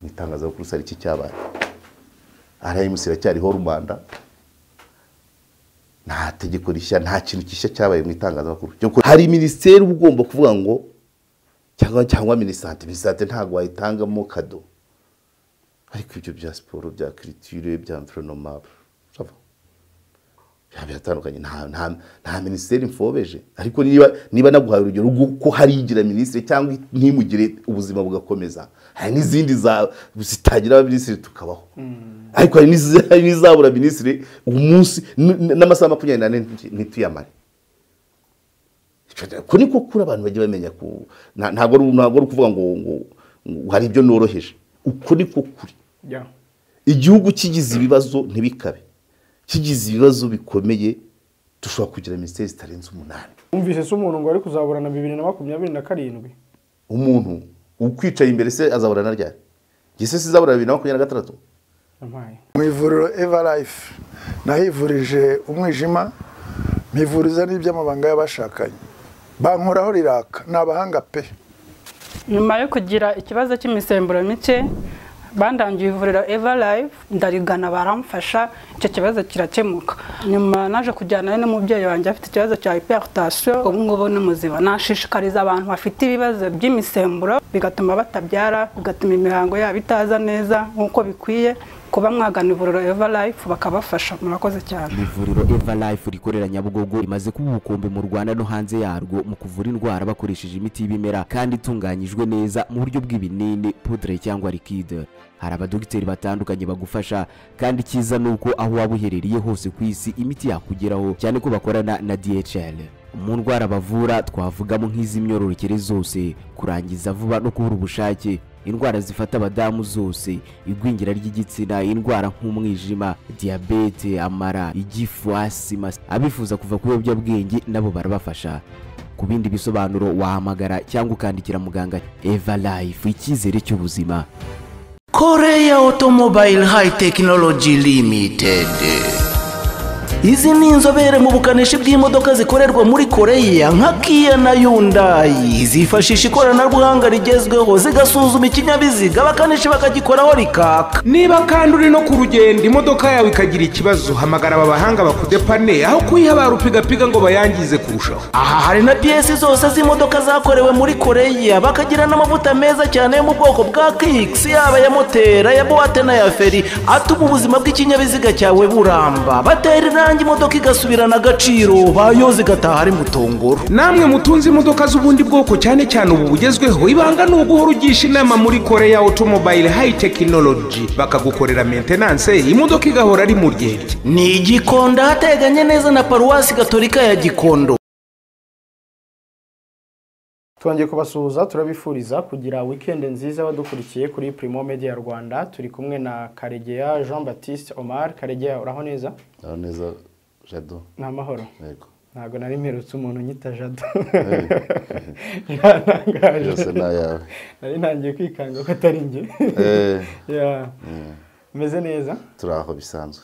mu itangazamakuru hari iki cyabaye rms iracyariho rubanda nta tegeko rishya nta kintu gishya cyabaye mu itangazamakuru hari minisiteri uba ugomba kuvuga ngo cyangwa cyangwa minisante minisante ntabwo wayitangamo kado ariko ibyo bya siporo bya kiritire bya mvironoma biratandukanye nta minisiteri mfobeje ariko niba naguhaye urugero ko hari igira minisitiri cyangwa ntimugire ubuzima bugakomeza hari n'izindi zitagira abaminisitiri tukabaho ariko hari n'izabura minisitiri umunsi n'amasaha makumyabiri n'ane ntituyamare ko ni kuri abantu bagiye bamenya ko ntabwo ari ukuvuga ngo hari ibyo noroheje uko ni ko kuri igihugu kigize ibibazo ntibikabe kigize ibibazo bikomeye dushobora kugira minisiteri zitarenze umunani wumvise se umuntu ngo ari kuzaburana bibiri na makumyabiri na karindwi umuntu ukwicaye imbere se azaburana ryari gise se izabura bibiri na makumyabiri na gatandatu mu ivuriro eva life nahivurije umwijima mpivuriza n'iby'amabanga y'abashakanye bankoraho riraka ni abahanga pe nyuma yo kugira ikibazo cy'imisemburo mike bandangiye ivuriro eva live ndarigana baramfasha icyo kibazo kirakemuka nyuma naje kujyana n'umubyeyi wanjye afite ikibazo cya hiperutasiyo ubu ngubu ni muzima nashishikariza abantu bafite ibibazo by'imisemburo bigatuma batabyara bigatuma imihango yabo itaza neza nk'uko bikwiye kuba mwagana ivuriro eva life bakabafasha murakoze cyane ivuriro eva life rikorera nyabugogo rimaze kuba ubukombe mu rwanda no hanze yarwo mu kuvura indwara bakoresheje imiti y'ibimera kandi itunganyijwe neza mu buryo bw'ibinini pudre cyangwa likide hari abadogiteri batandukanye bagufasha kandi icyiza ni uko aho waba uherereye hose ku isi imiti yakugeraho cyane ko bakorana na dhl mu ndwara bavura twavugamo nk'iz'imyororokere zose kurangiza vuba no kubura ubushake indwara zifata abadamu zose igwingira ry'igitsina indwara nk'umwijima diyabete amara igifu asima abifuza kuva ku biyobyabwenge nabo barabafasha ku bindi bisobanuro wahamagara cyangwa ukandikira muganga eva life icyizere cy'ubuzima koreya otomobile hayi tekinoloji limitedi izi ni inzobere mu bukanishi bw'imodoka zikorerwa muri koreya nka kiya na yundayi zifashisha ikoranabuhanga rigezweho zigasuzuma ikinyabiziga abakanishi bakagikoraho rikaka niba kandi uri no ku rugendo imodoka yawe ikagira ikibazo hamagara aba bahanga bakudepane aho kuyihabara upigapiga ngo bayangize kurushaho aha hari na piyesi zose z'imodoka zakorewe muri koreya bakagira n'amavuta meza cyane yo mu bwoko bwa kikisi yaba ya moteri aya buwate n'aya feri atuma ubuzima bw'ikinyabiziga cyawe buramba batera irangi kandi imodoka igasubirana agaciro bayoze igataha ari mutongoro namwe mutunze imodoka z'ubundi bwoko cyane cyane ubu bugezweho ibanga ni uguhora ugisha inama muri koreya otomobile hayi tekinoloji bakagukorera mentenanse imodoka igahora ari mu ryerye ni igikondo ahateganye neza na paruwasi gatolika ya gikondo twongeye kubasuhuza turabifuriza kugira wikendi nziza badukurikiye kuri Primo Media Rwanda turi kumwe na Karegeya Jean Baptiste Omar Karegeya uraho neza uraho neza Jado ni amahoro yego ntabwo nari mperutse umuntu nyita Jado yose ni ayawe nari ntangiye kwikanga ko atari njye meze neza turi aho bisanzwe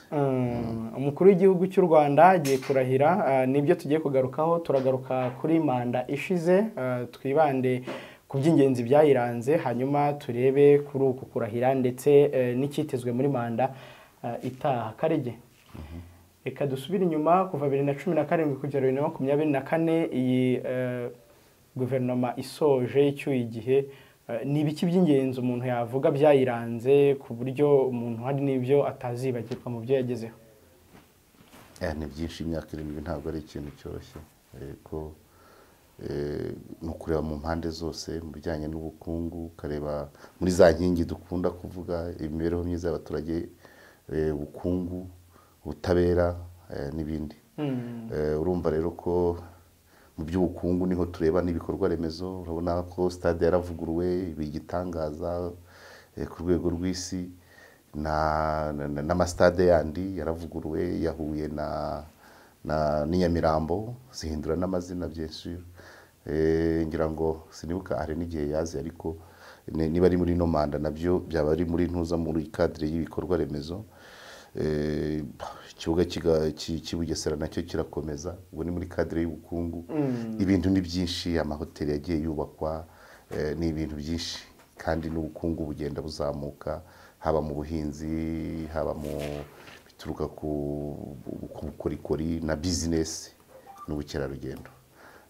umukuru w'igihugu cy'u rwanda agiye kurahira nibyo tugiye kugarukaho turagaruka kuri manda ishize twibande ku by'ingenzi byayiranze hanyuma turebe kuri uku kurahira ndetse n'icyitezwe muri manda itaha karege reka dusubire inyuma kuva bibiri na cumi na karindwi kugera bibiri na makumyabiri na kane iyi guverinoma isoje icyuye igihe ni ibiki by'ingenzi umuntu yavuga byayiranze ku buryo umuntu hari n'ibyo atazibagirwa mu byo yagezeho ni byinshi imyaka irindwi ntabwo ari ikintu cyoroshye ariko ni ukureba mu mpande zose mu bijyanye n'ubukungu ukareba muri za nkingi dukunda kuvuga imibereho myiza y'abaturage ubukungu ubutabera n'ibindi urumva rero ko mu by'ubukungu niho tureba n'ibikorwa remezo urabona ko sitade yaravuguruwe igitangaza ku rwego rw'isi n'amasitade yandi yaravuguruwe yahuye na nyamirambo zihindura n'amazina byinshi ngira ngo sinibuka hari n'igihe yazi ariko niba ari muri ino manda nabyo byaba ari muri ntuza muri kadire y'ibikorwa remezo ikibuga cy'i bugesera nacyo kirakomeza ubu ni muri kadire y'ubukungu ibintu ni byinshi amahoteli yagiye yubakwa ni ibintu byinshi kandi n'ubukungu bugenda buzamuka haba mu buhinzi haba mu bituruka ku ku bukorikori na bizinesi n'ubukerarugendo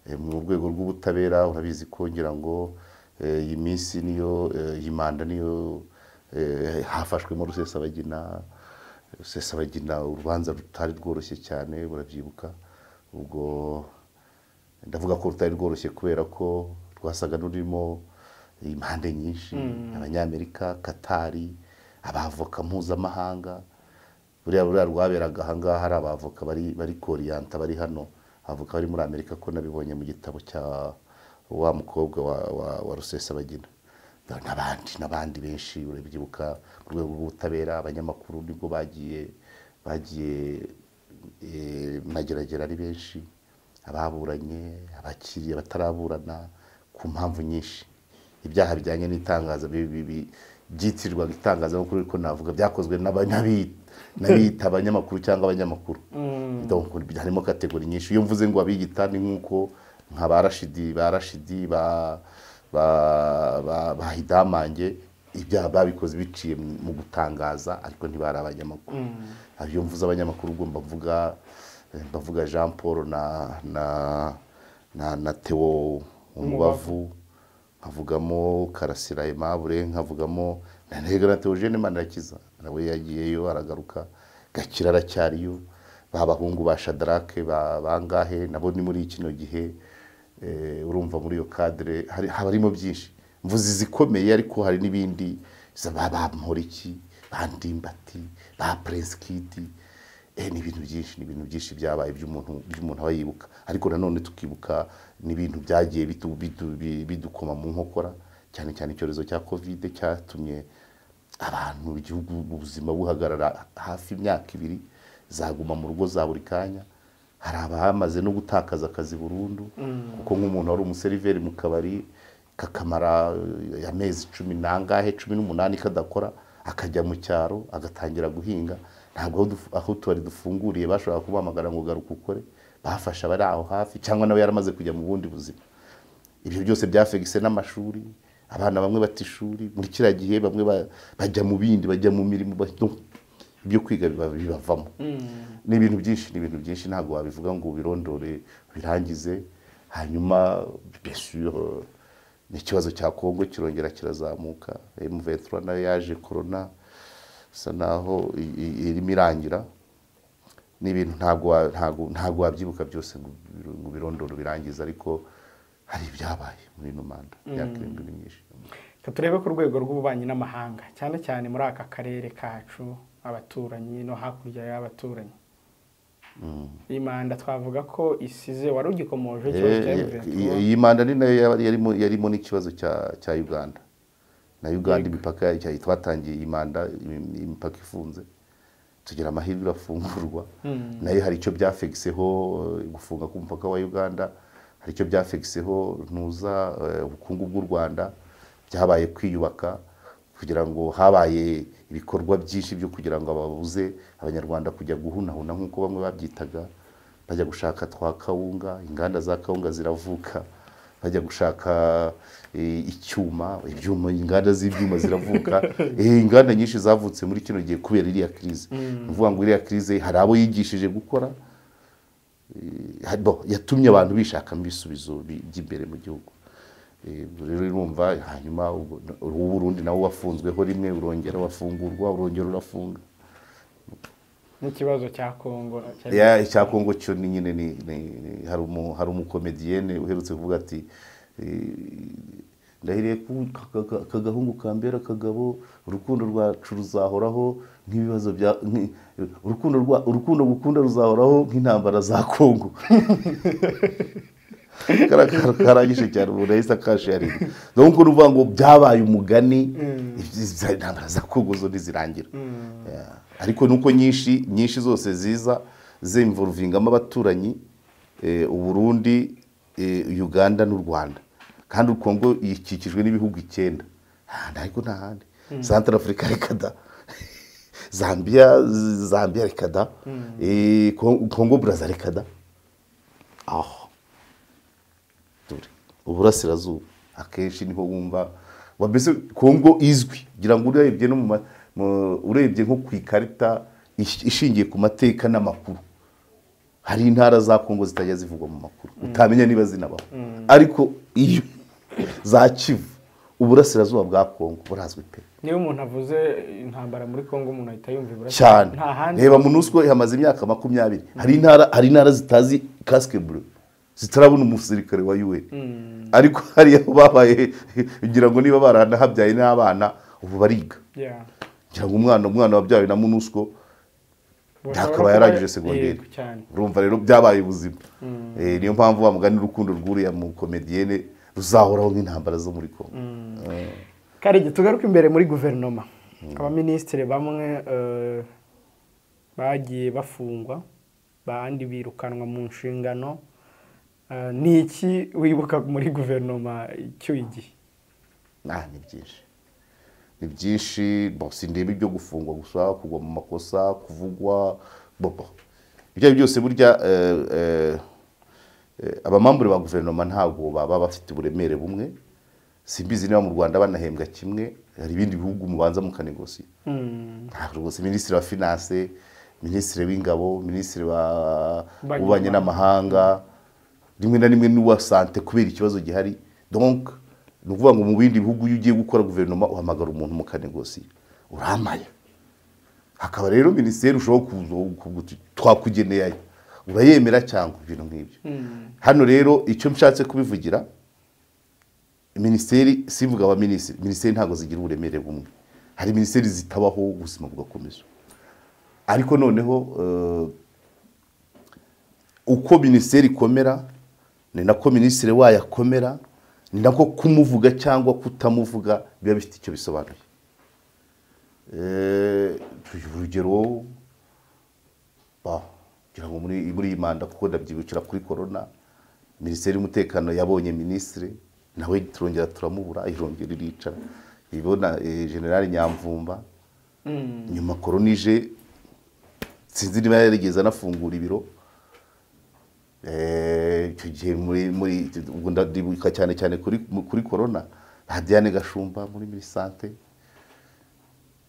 Eh, mu rwego rw'ubutabera urabizi ko ngira ngo eh, iyi minsi niyo eh, iyi manda niyo eh, hafashwemo rusesabagina rusesabagina urubanza rutari rworoshye cyane burabyibuka ubwo ndavuga ko rutari rworoshye kubera ko rwasaga n'ururimo impande nyinshi abanyamerika katari abavoka mpuzamahanga buriya buriya rwaberaga ahangaha hari abavoka bari bari koriyanta bari hano avoka bari muri amerika ko nabibonye mu gitabo cya wa mukobwa wa, wa, wa rusesabagina n'abandi n'abandi benshi urabyibuka mu rwego rw'ubutabera abanyamakuru nibwo bagiye bagiye eh, mageragere ari benshi ababuranye abakiriye bataraburana ku mpamvu nyinshi ibyaha bijyanye n'itangaza bi- bi- bi- byitirirwaga itangazamakuru ariko navuga byakozwe n'aba- n'abi- n'abiyita abanyamakuru cyangwa abanyamakuru Donc, harimo kategori nyinshi iyo mvuze ngo abiyita ni nk'uko nka ba rashidi ba rashidi ba- ba- ba- ba hidamange ibyaha babikoze biciye mu gutangaza ariko ntibari abanyamakuru Aha iyo mvuze abanyamakuru ubwo mbavuga mbavuga jean paul na na na, na theo umubavu nkavugamo karasira aimable nkavugamo na ntega teogene manirakiza nawe yagiyeyo aragaruka gakira aracyariyo ba bahungu ba shadarake ba bangahe nabo ni muri kino gihe eh, urumva muri iyo kadire hari- haba harimo byinshi mvuzi zikomeye ariko hari n'ibindi za ba ba Mporiki, ba ndimbati ba prince kidi eh, ni ibintu byinshi ni ibintu byinshi byabaye by'umuntu by'umuntu aba yibuka ariko nanone tukibuka n'ibintu byagiye bitu- bitu- bi- bidukoma mu nkokora cyane cyane icyorezo cya kovide cyatumye abantu igihugu ubuzima buhagarara hafi imyaka ibiri zaguma mu rugo za buri kanya hari abamaze no gutakaza akazi burundu kuko nk'umuntu wari umuseriveri mu kabari kakamara eh, amezi cumi n'angahe cumi n'umunani kadakora akajya mu cyaro agatangira guhinga ntabwo aho dufu- aho tubari dufunguriye bashobora kumuhamagara ngo garuka ukore bafasha abari aho hafi cyangwa nawe yaramaze kujya mu bundi buzima ibyo byose byafegise n'amashuri abana bamwe bata ishuri muri kiriya gihe bamwe ba- bajya mu bindi bajya mu mirimo ba- no, ibyo kwiga biba- bibavamo ni ibintu byinshi ni ibintu byinshi ntabwo wabivuga ngo ubirondore birangize hanyuma besure ni ikibazo cya kongo kirongera kirazamuka emuvetura nayo yaje korona isa naho i- i- irimo irangira ni ibintu ntabwo wa- ntabwo- ntabwo wabyibuka byose ngo ubiru- ngo ubirondore ubirangize ariko hari ibyabaye muri ino manda imyaka irindwi ni myinshi Reka turebe ku rwego rw'ububanyi n'amahanga cyane cyane muri aka karere kacu abaturanyi no hakurya y'abaturanyi iyi manda twavuga ko isize wari ugikomoje ikibazo cya Eh, Juventus. iyi iyi manda ni nayo yari- yarimo yarimo n'ikibazo cya cya uganda na uganda imipaka yayo cya- twatangiye iyi manda imi- imipaka ifunze tugira amahirwe irafungurwa nayo hari icyo byafegiseho eh, gufunga k'umupaka wa uganda hari icyo byafegiseho ntuza eh, ubukungu bw'u rwanda byabaye kwiyubaka kugira ngo habaye ibikorwa byinshi byo kugira ngo ababuze abanyarwanda kujya guhunahuna nk'uko bamwe babyitaga bajya gushaka twa kawunga inganda za kawunga ziravuka bajya gushaka eh, icyuma ibyuma inganda z'ibyuma ziravuka Eh, inganda nyinshi zavutse muri kino gihe kubera iriya kirize ni ukuvuga ngo iriya kirize hari abo yigishije gukora eh, hari- bo, yatumye abantu bishakamo ibisubizo bi- by'imbere mu gihugu Eh, ubwo rero urumva hanyuma ubwo- uw'uburundi nawo wafunzweho rimwe urongera wafungurwa urongera urafunga n'ikibazo cya kongo cyari- ya icya kongo cyo ni nyine ni ni- ni- hari umu hari umukomediyene uherutse kuvuga ati eh, ndahiriye ko aka- aka- aka gahungu kambera akagabo urukundo rwacu ruzahoraho nk'ibibazo bya nk- urukundo rwa urukundo gukunda ruzahoraho nk'intambara za kongo Kara- karangije cyane umuntu yahise akasharinga donc ni ukuvuga ngo byabaye umugani izi ntambara za kongo zo ntizirangira Yeah. ariko nuko nyinshi nyinshi zose ziza zemvuruvingamo abaturanyi eh, uburundi eh, uganda n'u rwanda kandi u kongo ikikijwe n'ibihugu icyenda ahandi ariko ntahandi santara afurika reka da zambia zambia reka da Eh, Kon- kongo buraza reka da aho dore uburasirazuba akenshi niho wumva wa mbese kongo izwi ngira ngo urebye no mu ma- mu- urebye nko ku ikarita ish- ishingiye ku mateka n'amakuru hari intara za kongo zitajya zivugwa mu makuru utamenya niba zinabaho ariko iyo za kivu uburasirazuba bwa kongo burazwi pe niba umuntu avuze intambara muri kongo umuntu ahita yumva ibura cyane nta handi reba munusco ihamaze imyaka makumyabiri hari intara hari intara zitazi kasike bure zitarabona umusirikare wa UN ariko hari aho babaye ngira ngo niba baranahabyaye n'abana ubu bariga Yeah. ngira ngo umwana umwana wabyawe na munusco ntakaba yarangije segonderi Yego, cyane urumva rero byabaye ubuzima Eh, niyo mpamvu wa mugani urukundo rwuriya mu komediyene ruzahoraho nk'intambara zo muri kongo Eh. karege tugaruke imbere muri guverinoma abaminisitiri bamwe eh, bagiye bafungwa abandi birukanwa mu nshingano Eh, ni iki wibuka muri guverinoma icyuye igihe Ah, ni byinshi ni byinshi bon, sindeba ibyo gufungwa gusa kugwa mu makosa kuvugwa bobo ibyo ari byo byose burya eh, eh, eh, abamambure ba guverinoma ntabwo baba bafite uburemere bumwe simbizi niba mu rwanda banahembwa kimwe hari ibindi bihugu mubanza mukanegosiya ntabwo rwose minisitiri wa finance minisitiri w'ingabo minisitiri wa- Banki w'ububanyi n'amahanga rimwe na rimwe n'uwa sante kubera ikibazo gihari donc ni ukuvuga ngo mu bindi bihugu iyo ugiye gukora guverinoma uhamagara umuntu mukanegosiya uramaya hakaba rero minisiteri ushobora kuza ukavuga uti, twakugeneye aya urayemera cyangwa ibintu nk'ibyo hano rero icyo nshatse kubivugira minisiteri simvuga abaminisitiri minisiteri ntabwo zigira uburemere bumwe hari minisiteri zitabaho ubuzima bugakomeza ariko noneho eh, uko minisiteri ikomera ni nako minisitiri wayo akomera ni nako kumuvuga cyangwa kutamuvuga biba bifite icyo bisobanuye Eh, tugira urugero ba kugira ngo muri muri iyi manda kuko ndabyibukira kuri korona minisiteri y'umutekano yabonye minisitiri nawe turongera turamubura irongera iricara ibona eh, generali nyamvumba nyuma korona ije sinzi niba yarigeze anafungura ibiro Eh, icyo gihe muri muri ubwo ndadibuka cyane cyane kuri mu- kuri korona na Diane Gashumba muri minisante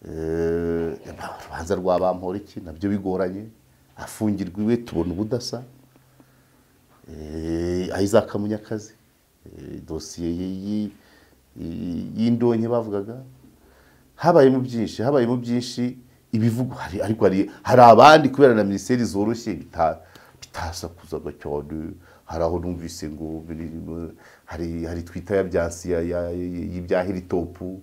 Eh, urubanza rwa bamporiki nabyo bigoranye afungirwa iwe tubona ubudasa Eh, Isaac Munyakazi eh, dosiye y- y- y- y'indonke bavugaga habayemo byinshi habayemo byinshi ibivugwa hari ariko hari hari abandi kubera na minisiteri zoroshye bita- bitasakuzaga cyane hari aho numvise ngo biri- hari hari twita ya byansi ya- ya- y'ibya hiritopu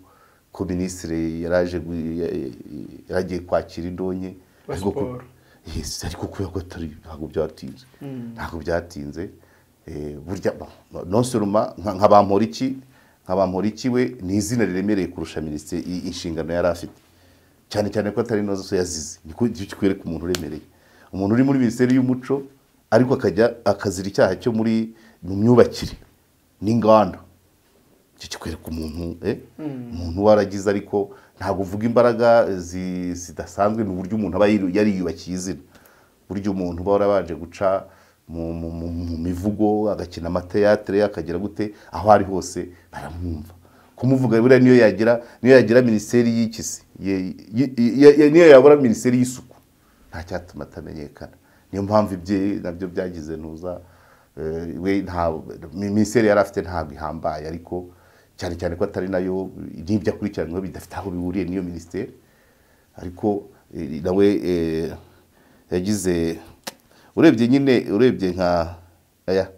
ko minisitiri yaraje gu- ya- ya- yaragiye kwakira indonke Wa ariko ku- siporo. Yes, ariko kubera ko atari ntabwo byatinze ntabwo byatinze Eh, burya nonsoroma nka bamporiki nka bamporiki we ni izina riremereye kurusha minisitiri i- inshingano yari afite cyane cyane ko atari nazo so yazize niko kikwereka umuntu uremereye umuntu uri muri minisiteri y'umuco ariko akajya akazira icyaha cyo muri mu myubakire n'inganda icyo kikwereka umuntu eh? umuntu waragize ariko ntabwo uvuga imbaraga zi- zidasanzwe ni uburyo umuntu aba yiru- yariyubakiye izina burya umuntu uba warabanje guca mu, mu, mu, mu mivugo agakina amateyatere akagera gute aho ari hose baramwumva kumuvuga buriya niyo yagira niyo yagira minisiteri y'ikisi ye- ye- ye- ye- niyo yabura minisiteri y'isuku nta cyatuma atamenyekana niyo mpamvu ibye nabyo byagize ntuza eh, we nta minisiteri yari afite ntabwo ihambaye ariko cyane cyane ko atari nayo n'ibyo akurikiranyweho bidafite aho bihuriye n'iyo minisiteri ariko eh, nawe eh, yagize urebye nyine urebye nka aya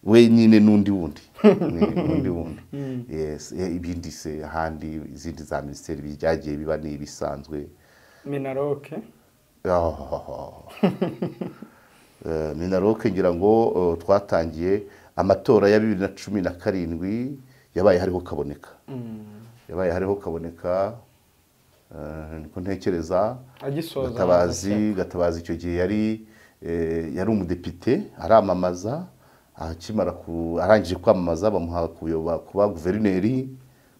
we nyine n'undi wundi Ni- n'undi wundi Yes, eh, ibindi se ahandi izindi za minisiteri byagiye biba ni ibisanzwe minaroke Oh. Eh, minaroke ngira ngo eh, twatangiye amatora ya bibiri na cumi na karindwi yabaye hariho kaboneka yabaye hariho kaboneka eh, niko ntekereza agisoza gatabazi gatabazi icyo gihe yari eh, yari umudepite aramamaza akimara ku- arangije kwamamaza bamuha kuyoba kuba guverineri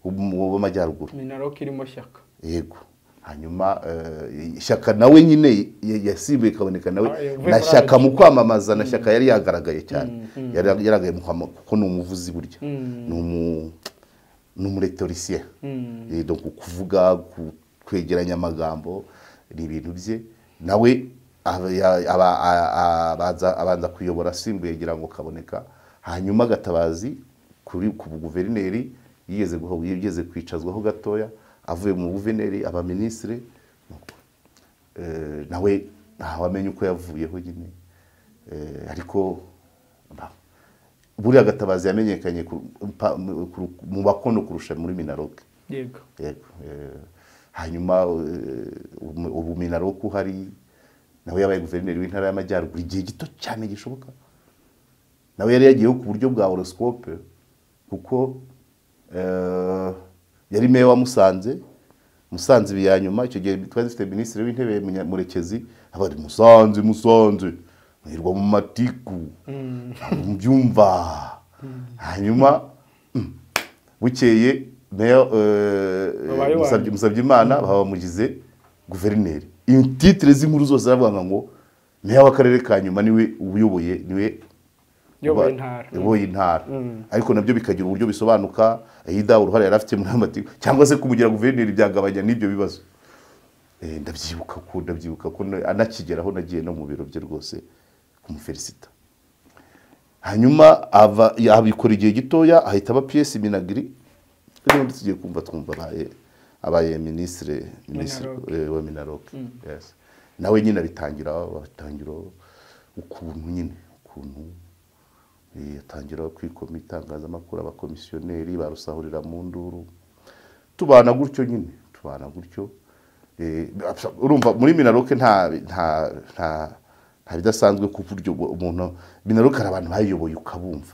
w'umu- w'amajyaruguru minaroke irimo shyaka yego hanyuma eh, shyaka nawe nyine ya- yasimbuye kaboneka nawe Ah, yavuye na muri shyaka RG. mu kwamamaza na shyaka yari yagaragaye cyane yari yaragaye mu kwama- kuko ni umuvuzi burya ni umu ni umuretorisiye Eh, donc kuvuga ku- kwegeranya amagambo ni ibintu bye nawe aba- ya- aba- a- a- abanza- abanza kuyobora asimbuye agira ngo kaboneka hanyuma gatabazi kuri ku guverineri yigeze guho- yigeze kwicazwaho gatoya avuye mu guverineri aba minisitiri Eh, nawe ntawamenya uko yavuyeho nyine Eh, ariko ba- buriya gatabazi yamenyekanye ku- pa- mu ku- mu bakono kurusha muri minaroke yego yego eh, hanyuma eh, ubu- ubu minaroke uhari nawe yabaye guverineri w'intara y'amajyaruguru igihe gito cyane gishoboka nawe yari yagiyeho ku buryo bwa horoscope kuko eh, yari meya wa musanze musanze ibi ya nyuma icyo gihe twari dufite minisitiri w'intebe Munya- murekezi abari musanze musanze muhirwa mu matiku ntabwo mubyumva hanyuma mm, bukeye meya Babaye iwanyu. musabye musabye imana bamugize guverineri intitire z'inkuru zose zaravuga ngo meya w'akarere ka nyuma niwe uyoboye niwe Uyoboye uba- intara. uyoboye intara ariko nabyo bikagira uburyo bisobanuka yida uruhare yari afite muri ayo mateka cyangwa se kumugira guverineri byagabanya n'ibyo bibazo Eh, ndabyibuka ko ndabyibuka ko na- anakigeraho nagiye no mu biro bye rwose kumuferisita hanyuma ava ya- abikora igihe gitoya ahita aba piyesi minagiri n'ubundi tugiye kumva twumva abaye abaye minisitiri Minaroke. eh, wa minaroke Yes. nawe nyine abitangira batangira ukuntu nyine ukuntu eh, atangira kwikoma itangazamakuru abakomisiyoneri barusahurira mu nduru tubana gutyo nyine tubana gutyo Eh, absa- urumva muri minaroke nta nta nta nta bidasanzwe ku buryo bwo- umuntu minaroke hari abantu bayiyoboye ukabumva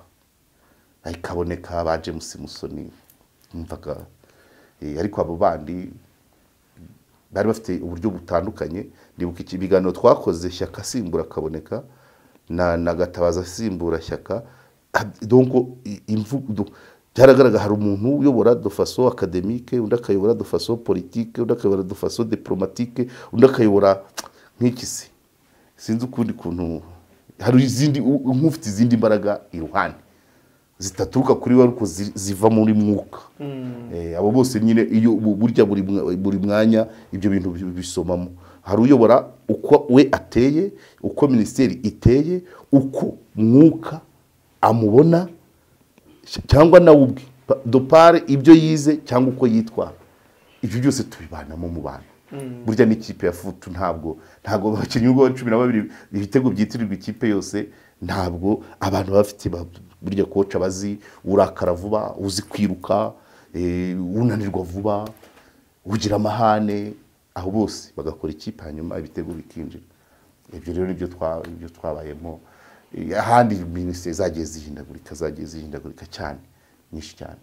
Ari kaboneka ba james musoni wumvaga Eh, ariko abo bandi bari bafite uburyo butandukanye ndibuka iki ibiganiro twakoze shyaka asimbura kaboneka na na gatabaza asimbura shyaka Ah, donc i- imvu- do- byaragaragara hari umuntu uyobora de façon académique undi akayobora de façon politique undi akayobora de façon diplomatique undi akayobora nk'ikisi sinzi ukundi kuntu hari izindi u- u- nk'ufite izindi mbaraga iruhande zitaturuka kuri we ariko zi- ziva muri mwuka Eh, abo bose nyine iyo bu- burya buri mwa- buri mwanya ibyo bintu bi- bisomamo hari uyobora uko we ateye uko minisiteri iteye uko mwuka amubona cy- cyangwa nawe ubwe Pa- dopare ibyo yize cyangwa uko yitwara ibyo byose tubibanamo mu bantu burya n'ikipe ya futu ntabwo ntabwo abakinnyi ubwo cumi na babiri ibitego byitirirwa ikipe yose ntabwo abantu baba bafite ba- burya koca bazi urakara vuba uzi kwiruka eh, unanirwa vuba ugira amahane aho bose bagakora ikipe hanyuma ibitego bikinjira ibyo rero nibyo twa- nibyo twabayemo Eh, ahandi minisiteri zagiye zihindagurika zagiye zihindagurika cyane nyinshi cyane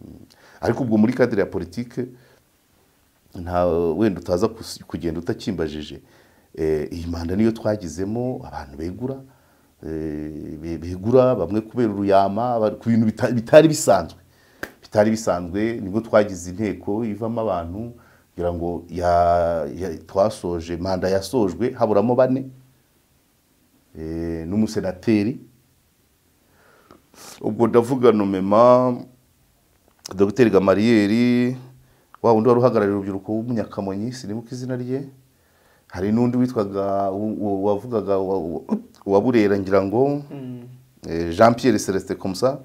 Mm. ariko ubwo muri kadire ya politike nta wenda utaza kus- kugenda utakimbajije Eh, iyi manda niyo twagizemo abantu begura eh, be- begura bamwe kubera uruyama abandi ku bintu bita- bitari bisanzwe bitari bisanzwe nibwo twagize inteko ivamo abantu kugira ngo ya- ya- twasoje manda yasojwe haburamo bane eh, n'umusenateri ubwo ndavuga nomema dogiteri gamariyeri wa wundi wari uhagarariye urubyiruko w'umunyakamonyi sinibuka izina rye hari n'undi witwaga u- u- wavugaga wa- u- uwa burera ngira ngo eh, jean pierre celestin komusa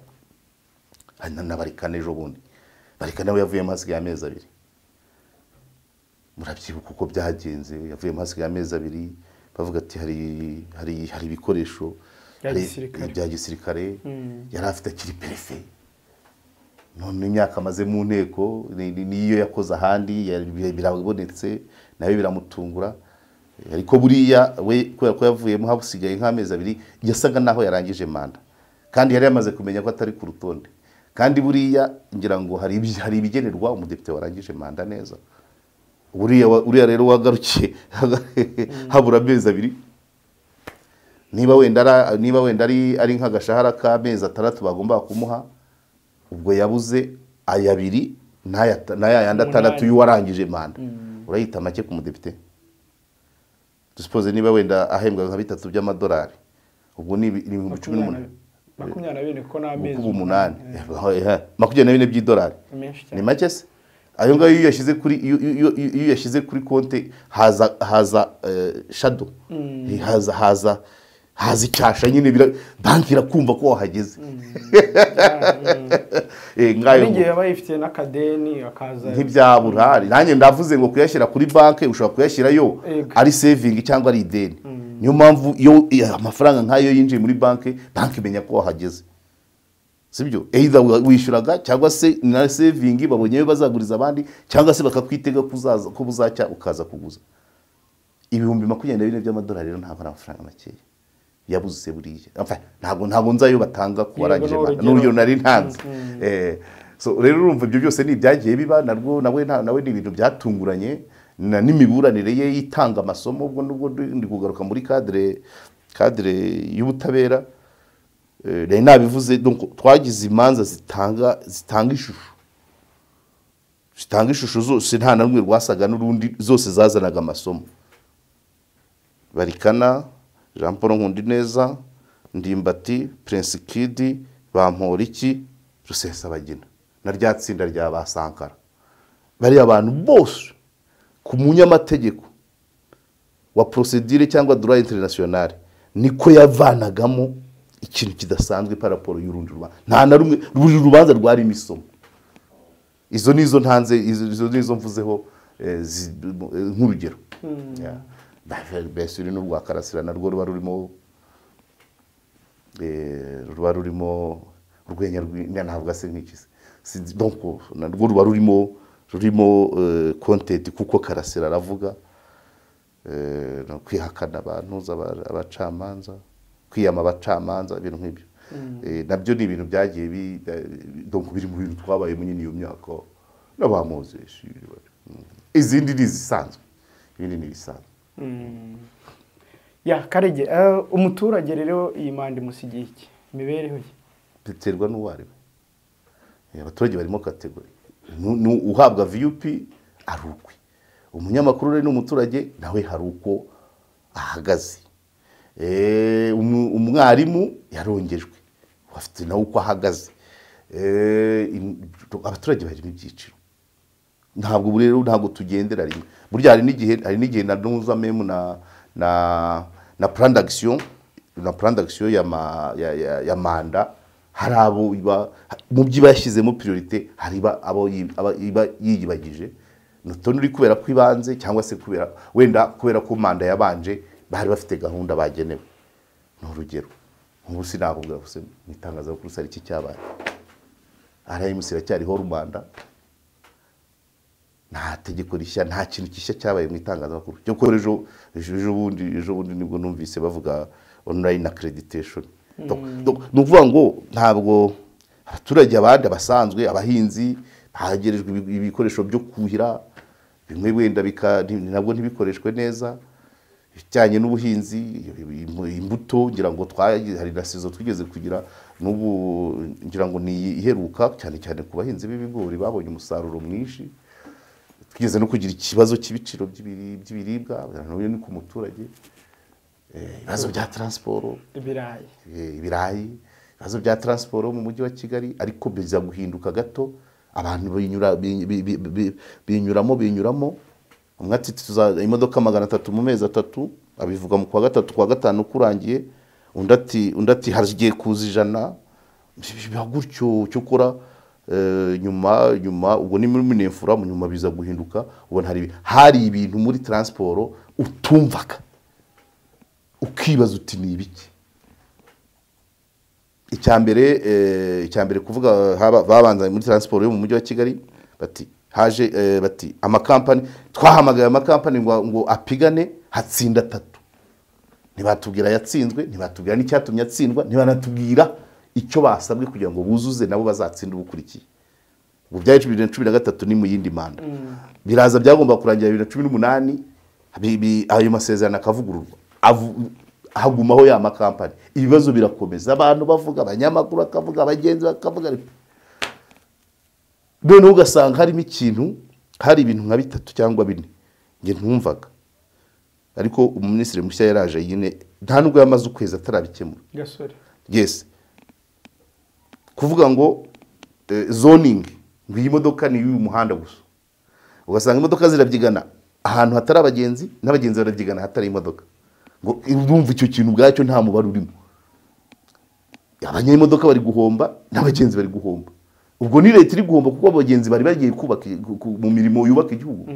hari na- na barikane ejo bundi barikane we yavuyemo hasigaye amezi abiri murabyibuka uko byagenze yavuyemo hasigaye amezi abiri bavuga ati hari hari hari ibikoresho Bya hari- gisirikare. bya gisirikare yari afite akiri perefe none imyaka amaze mu nteko ni- ni- niyo yakoze ahandi ya- bi- birabonetse nawe biramutungura ariko buriya we kubera ko yavuyemo hasigaye nk'amezi abiri yasaga naho yarangije manda kandi yari yamaze kumenya ko atari ku rutonde kandi buriya ngira ngo hari ibi- hari ibigenerwa umudepite warangije manda neza uriya wa- uriya rero wagarukiye habura amezi abiri niba wenda ara- niba wenda ari ari nk'agashahara k'amezi atandatu bagomba kumuha ubwo yabuze aya abiri n'aya n'aya yandi atandatu Umunani. y'uwarangije manda urayita make ku mudepite dusipoze niba wenda ahembwa nka bitatu by'amadolari ubwo ni ibi- ni ibihumbi cumi n'umunani makumyabiri na bine kuko ni amezi kuba umunani makumyabiri na bine by'idolari menshi cyane ni make se ayo ngayo iyo uyashyize kuri iyo- iyo iyo- iyo uyashyize kuri konti haza haza eh, shado haza haza haza icyasha nyine bira- banki irakumva ko wahageze Eh, ngayo hari igihe yaba yifitiye n'akadeni akaza ntibyabura hari nanjye ndavuze ngo kuyashyira kuri banki ushobora kuyashyirayo Yego. ari sevingi cyangwa ari ideni niyo mpamvu iyo iyo amafaranga nk'ayo yinjiye muri banki banki imenya ko wahageze sibyo either wa- wishyuraga cyangwa se na sevingi babonye ayo bazaguriza abandi cyangwa se bakakwitega ko uzaza- ko buzacya ukaza kuguza ibihumbi makumyabiri na bine by'amadolari rero ntabwo ari amafaranga makeya yabuze buriya Enfin, ntabwo ntabwo nzi ayo batanga ku barangije ni manda urugero. n'urugero nari ntanze Eh, so rero urumva ibyo byose ni ibyagiye biba narwo nawe nta- nawe ni ibintu byatunguranye na n'imiburanire ye itanga amasomo ubwo nubwo ndi ndi kugaruka muri kadire kadire y'ubutabera Eh, nari nabivuze donc twagize imanza zitanga zitanga ishusho zitanga ishusho zose nta na rumwe rwasaga n'urundi zose zazanaga amasomo barikana jean paul nkundineza ndimbati prince kidi bamporiki rusesabagina na rya tsinda rya ba sankara bariya abantu bose ku munyamategeko wa porosedire cyangwa dora interinasiyonari niko yavanagamo ikintu kidasanzwe paraporo y'urundi rubanza nta na rumwe buri rubanza rwari imisomo izo ni izo ntanze izo izo ni izo mvuzeho eh, zi- eh, nk'urugero Yeah. Ba- mbese uri n'urwa karasira narwo ruba rurimo eh, ruba rurimo urwenya rw'inda ntabwo ase nk'iki se. Si- donc narwo ruba rurimo rurimo eh, content kuko karasira aravuga eh, no kwihakana abantuza aba- abacamanza kwiyama abacamanza ibintu nk'ibyo Eh, nabyo ni ibintu byagiye bi- bi- donc biri mu bintu twabayemo nyine iyo myaka n'abamuzi izindi ni izisanzwe ibindi ni ibisanzwe ya karege eh, umuturage rero iyi manda imusigiye iki imibereho ye biterwa n'uwo ari we Eh, abaturage barimo kategori Nu- nu- uhabwa vup ari ukwe umunyamakuru rero n'umuturage nawe hari uko ahagaze Eh, umu- umwarimu yarongejwe afite nawe uko ahagaze Eh, im- abaturage barimo ibyiciro ntabwo ubu rero ntabwo tugendera rimwe burya hari n'igihe hari n'igihe na nuza memu na na na plan d'action na plan d'action ya, ma, ya, ya, ya manda hari abo iba mu byo iba yashyizemo priorite hari iba abo yi- aba iba yiyibagije nutoni uri kubera ko ibanze cyangwa se kubera wenda kubera ko manda yabanje bari bafite gahunda bagenewe ni urugero nk'ubu sinakubwira gusa mu itangazamakuru sari iki cyabaye arayimusi iracyariho rubanda nta tegeko rishya nta kintu gishya cyabaye mu itangazamakuru cyo ko ejo ejo ejo bundi ejo bundi nibwo numvise bavuga online accreditation Donc- donc ni ukuvuga ngo ntabwo abaturage abandi abasanzwe abahinzi bahegerejwe ibi- ibikoresho byo kuhira bimwe wenda bika nti- nabwo ntibikoreshwe neza ibijyanye n'ubuhinzi im- imbuto ngira ngo twagize hari na sezo twigeze kugira n'ubu ngira ngo ni iyi iheruka cyane cyane ku bahinzi b'ibigori babonye umusaruro mwinshi twigeze no kugira ikibazo cy'ibiciro by'ibiri- by'ibiribwa nawe ni ku muturage Eh, ibibazo bya taransiporo ibirayi eh, ibirayi ibibazo bya taransiporo mu mujyi wa kigali ariko biza guhinduka gato abantu binyura bi- bi- bi- bi- binyuramo binyuramo umwe ati tuza imodoka magana atatu mu mezi atatu abivuga mu kwa gatatu kwa gatanu kurangiye undi ati undi ati hagiye kuza ijana biba gutyo cyo ukora eh, nyuma nyuma ubwo ni muri minefura nyuma biza guhinduka ubona hari ibi- hari ibintu muri taransiporo utumvaga ukibaza uti ni ibiki icyambere icyambere kuvuga haba- babanza muri taransiporo yo mu mujyi wa kigali bati haje eh, bati amakampani twahamagaye amakampani ngo ngo apigane hatsinda atatu ntibatubwira yatsinzwe ntibatubwira n'icyatumye atsindwa ntibanatubwira icyo basabwe kugira ngo buzuze nabo bazatsinde ubukurikiye ubu byari bibiri na cumi na gatatu ni mu yindi manda biraza byagomba kurangira bibiri na cumi n'umunani bi- bi- ayo masezerano akavugururwa Avu- hagumaho ya makampani ibibazo birakomeza abantu bavuga abanyamakuru bakavuga abagenzi bakavuga ariko noneho ugasanga harimo ikintu hari ibintu nka bitatu cyangwa bine njye ntumvaga ariko umuminisitiri mushya yaraje nyine nta nubwo yamaze ukwezi atarabikemura gasore yes kuvuga ngo eh, zoningi ngo iyi modoka ni iy'uyu muhanda gusa ugasanga imodoka zirabyigana ahantu hatari abagenzi n'abagenzi barabyigana ahatari imodoka ngo urumva icyo kintu ubwacyo nta mubare urimo abanyayimodoka bari guhomba n'abagenzi bari guhomba ubwo ni leta iri guhomba kuko abagenzi bari bagiye kubaka i- ku- ku- mu mirimo yubaka igihugu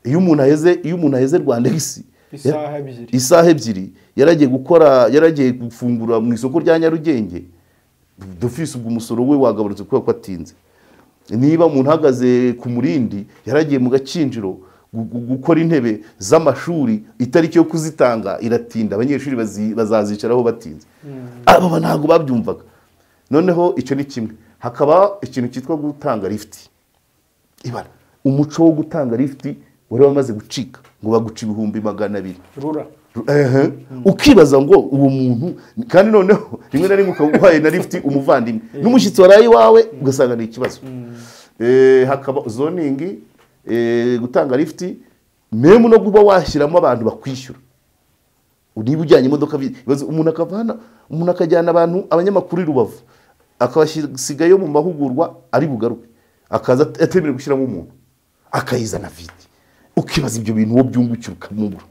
iyo umuntu aheze iyo umuntu aheze rwanda isi Isaha ebyiri. isaha ebyiri yaragiye gukora yaragiye gufungura mu isoko rya nyarugenge dufise ubwo umusoro we wagabanutse kubera ko atinze niba umuntu uhagaze ku murindi yaragiye mu gakinjiro gu- gu- gukora intebe z'amashuri itariki yo kuzitanga iratinda abanyeshuri bazi- bazazicaraho batinze aba ntabwo babyumvaga noneho icyo ni kimwe hakaba ikintu cyitwa gutanga lifuti ibara umuco wo gutanga lifuti wari wamaze gucika ngo baguca ibihumbi magana abiri rura Ehe. ukibaza ngo uwo muntu kandi noneho rimwe na rimwe ukaba uhaye na lifuti umuvandimwe n'umushyitsi waraye iwawe ugasanga ni ikibazo Eh, hakaba zoningi eh, gutanga lifuti memu no kuba washyiramo abantu bakwishyura niba ujyanye imodoka bi- ibibazo umuntu akavana umuntu akajyana abantu abanyamakuru i rubavu akabasigayo mu mahugurwa ari bugaruke akaza at- atemerewe gushyiramo umuntu akayizana vide ukibaza ibyo bintu uwo byungukira ukamubura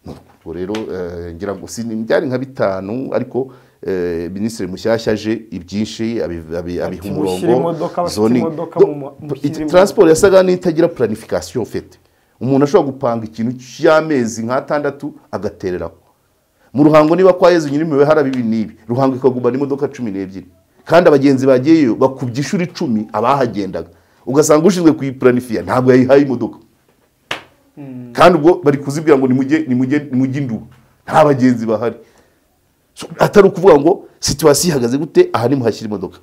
ubwo rero eh, ngira ngo si- byari nka bitanu ariko eh, minisitiri mushyashya aje ibyinshi abi- abi- abiha ushyira umurongo imodoka, abafite zoning. imodoka Do- mu ma- do- mushyire it- imodoka. transport yasaga n'itagira planification fete umuntu ashobora gupanga ikintu cy'amezi nk'atandatu agatereraho mu ruhango niba kwa yezu nyirimiwe haraba ibi n'ibi ruhango ikagumana imodoka cumi n'ebyiri kandi abagenzi bagiyeyo bakubye inshuro icumi abahagendaga ugasanga ushinzwe kuyiplanifiya ntabwo yayihaye imodoka kandi ubwo bari kuzibwira ngo nimujye nimujye nimujye induba nta bagenzi bahari So, atari ukuvuga ngo situwasiyo ihagaze gute aha ni muhashyira imodoka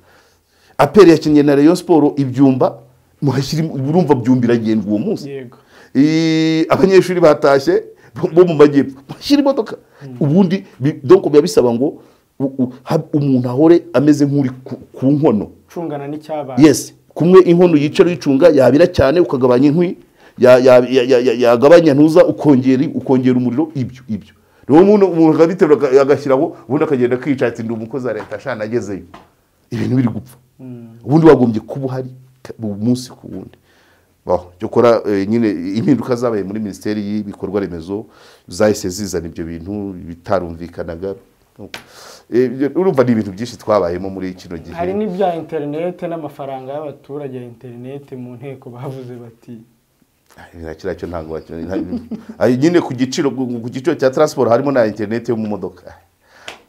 aperi yakinnye na rayon siporo ibyumba muhashyira im- urumva byumba iragendwa uwo munsi yego Eh, abanyeshuri batashye bo- bo mu majyepfo bashyira imodoka ubundi bi- donc biba bisaba ngo u- u- ha- umuntu ahore ameze nk'uri ku- ku nkono cungana n'icyabaye yes kumwe inkono yicara uyicunga yabira cyane ukagabanya inkwi ya- ya- ya- ya- ya- yagabanya ntuza ukongera ukongera umuriro ibyo ibyo rero umuntu umuntu akabiterura aga- agashyiraho ubundi akagenda akica ati ndi umukozi wa leta ashana agezeyo ibintu biri gupfa ubundi wagombye kuba uhari ka- umunsi ku wundi Baho, cyo kora eh, nyine impinduka zabaye muri minisiteri y'ibikorwa remezo zahise zizana ibyo bintu bitarumvikanaga Eh, urumva ni ibintu byinshi twabayemo muri kino gihe hari n'ibya interinete n'amafaranga y'abaturage ya interinete mu nteko bavuze bati Nta kiriya cyo ntabwo wakibona. Nta- Ayo nyine ku giciro ku giciro cya taransiporo harimo na interineti yo mu modoka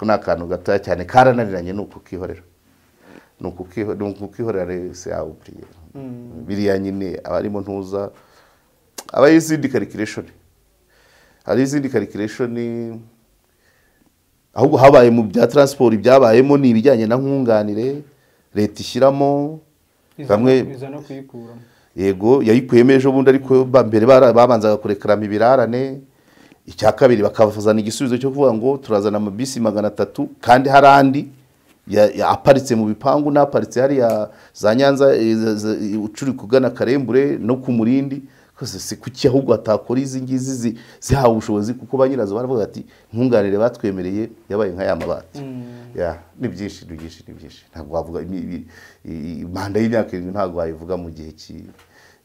ko ni akantu gatoya cyane karananiranye ni ukukihorera ni ukukiho- ni ukukihorera rero se yawe buriya biriya nyine abarimo ntuza aba ari izindi karikireshoni hari izindi karikireshoni ahubwo habaye mu bya taransiporo ibyabayemo ni ibijyanye na nkunganire leta ishyiramo iza bamwe iza no kuyikuramo yego yayikuyemo ejo bundi ariko ba- mbere bara- babanzaga kurekarama ibirarane icya kabiri bakazana igisubizo cyo kuvuga ngo turazana amabisi magana atatu kandi hari andi ya- ya- aparitse mu bipangu n'aparitse hariya za nyanza eh, za- za- ucuri kugana karembure no ku murindi Kose si kuki ahubwo hatakora izi ngizi zi- zihawe ubushobozi kuko ba nyirazo baravuga ati nkunganire batwemereye yabaye nka ya mabati Ya, ni byinshi ni byinshi ni byinshi ntabwo wavuga imi- imi- i- i- manda y'imyaka irindwi ntabwo wayivuga mu gihe ki eh,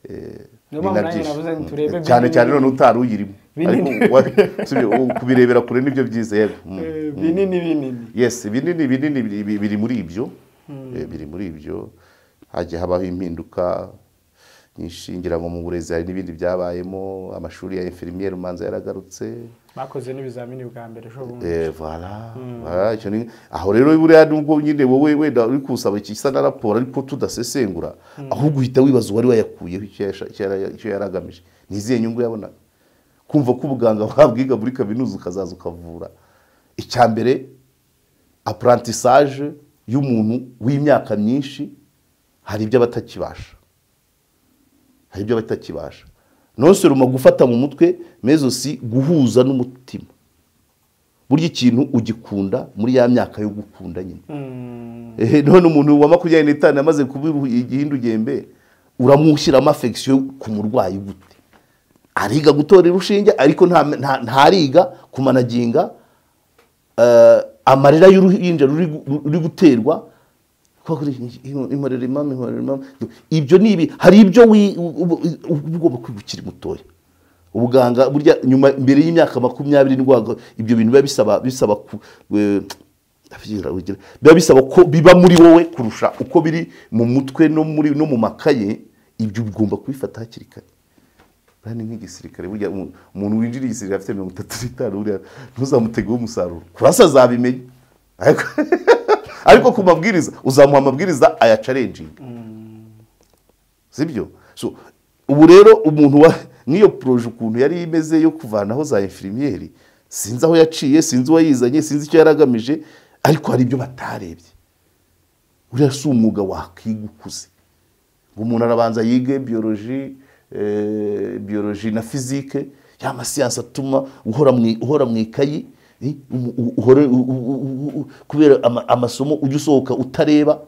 Niyo ni mpamvu na nanjye byinshi. navuze nti turebe Mm, cyane binini. cyane none utari uyirimo Binini. Ariko wa- usibye, u- kubirebera kure nibyo byiza yego Mm, Eh, mm. binini binini yes binini binini biri- biri- biri muri ibyo Eh, biri muri ibyo hagiye habaho impinduka nyinshi ngira ngo mu burezi hari n'ibindi byabayemo amashuri ya infirmiere umanza yaragarutse bakoze n'ibizamini bwa mbere ejo bundi Eh, voilà, voilà, icyo ni- aho rero buriya nubwo nyine wowe wenda uri kusaba ikisa na raporo ariko tudasesengura ahubwo uhita wibaza uwari wayakuyeho icyo yasha- icyo yara- icyo yari agamije ni izihe nyungu yabonaga kumva ko ubuganga wabwiga muri kaminuza ukazaza ukavura icya mbere apurantissage y'umuntu w'imyaka myinshi hari ibyo aba atakibasha hari ibyo aba atakibasha noseruma gufata mu mutwe mezosi guhuza n'umutima burya ikintu ugikunda muri ya myaka yo gukunda nyine Ehe, none umuntu wa makumyabiri n'itanu amaze kuba igihindu gembe uramushyiramo afegisiyo ku murwayi gute ariga gutora urushinge ariko nta- nta- ntariga kumanaginga eh, amarira y'uruhinja ruri gu- ruri guterwa inkorera impamvu inkorera impamvu ibyo ni ibi hari ibyo wi- uba uba ugomba kwiga ukiri mutoya ubuganga burya nyuma mbere y'imyaka makumyabiri n'urwego ibyo bintu biba bisaba bisaba ku- we- ndabyira, urugero, biba bisaba ko biba muri wowe kurusha uko biri mu mutwe no muri no mu makaye ibyo ugomba kubifata hakiri kare buriya ni nk'igisirikare burya umu- umuntu winjiriye igisirikare afite mirongo itatu n'itanu buriya ntuzamutegeho umusaruro kurasa azabimenya ariko ariko ku mabwiriza uzamuha amabwiriza ayacarenjinga sibyo so ubu rero umuntu wa nk'iyo poroje ukuntu yari imeze yo kuvanaho za infirmiyeri sinzi aho yaciye sinzi uwo yizanye sinzi icyo yari agamije ariko hari ibyo batarebye uriya si umwuga wakwiga ukuze ngo umuntu arabanza yige biyoloji eh, biyoloji na fizike ya masiyansi atuma uhora mu i- uhora mu ikayi eh, u- u- uhore u- u- u- u- kubera ama- amasomo ujya usohoka utareba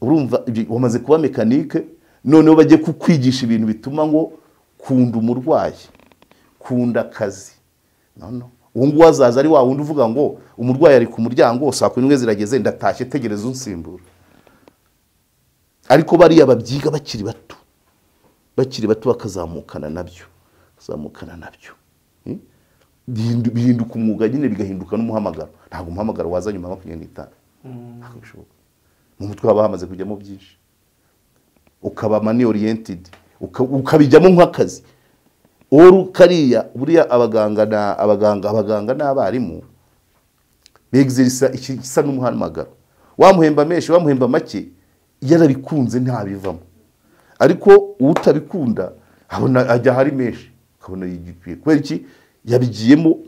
urumva ibyo wamaze kuba mekanike noneho bajye kukwigisha ibintu bituma ngo kunda umurwayi kunda akazi no, no. uwo nguwo azaza ari wa wundi uvuga ngo umurwayi ari ku muryango saa kumi n'imwe zirageze ndatashye tegereza unsimbura ariko bariya babyiga bakiri bato bakiri bato bakazamukana nabyo bakazamukana nabyo Eh? Bihindu- bihinduka umwuga nyine bigahinduka n'umuhamagaro ntabwo umuhamagaro waza nyuma ya makumyabiri n'itanu ntabwo bishoboka mu mutwe haba hamaze kujyamo byinshi ukaba mani oriyentidi ukabijyamo nk'akazi oru kariya buriya abaganga na abaganga abaganga n'abarimu begizirisa ikisa n'umuhamagaro wamuhemba menshi wamuhemba make yarabikunze ntabivamo ariko utabikunda abona ajya ahari menshi akabona yigikwiye kubera iki yabigiyemo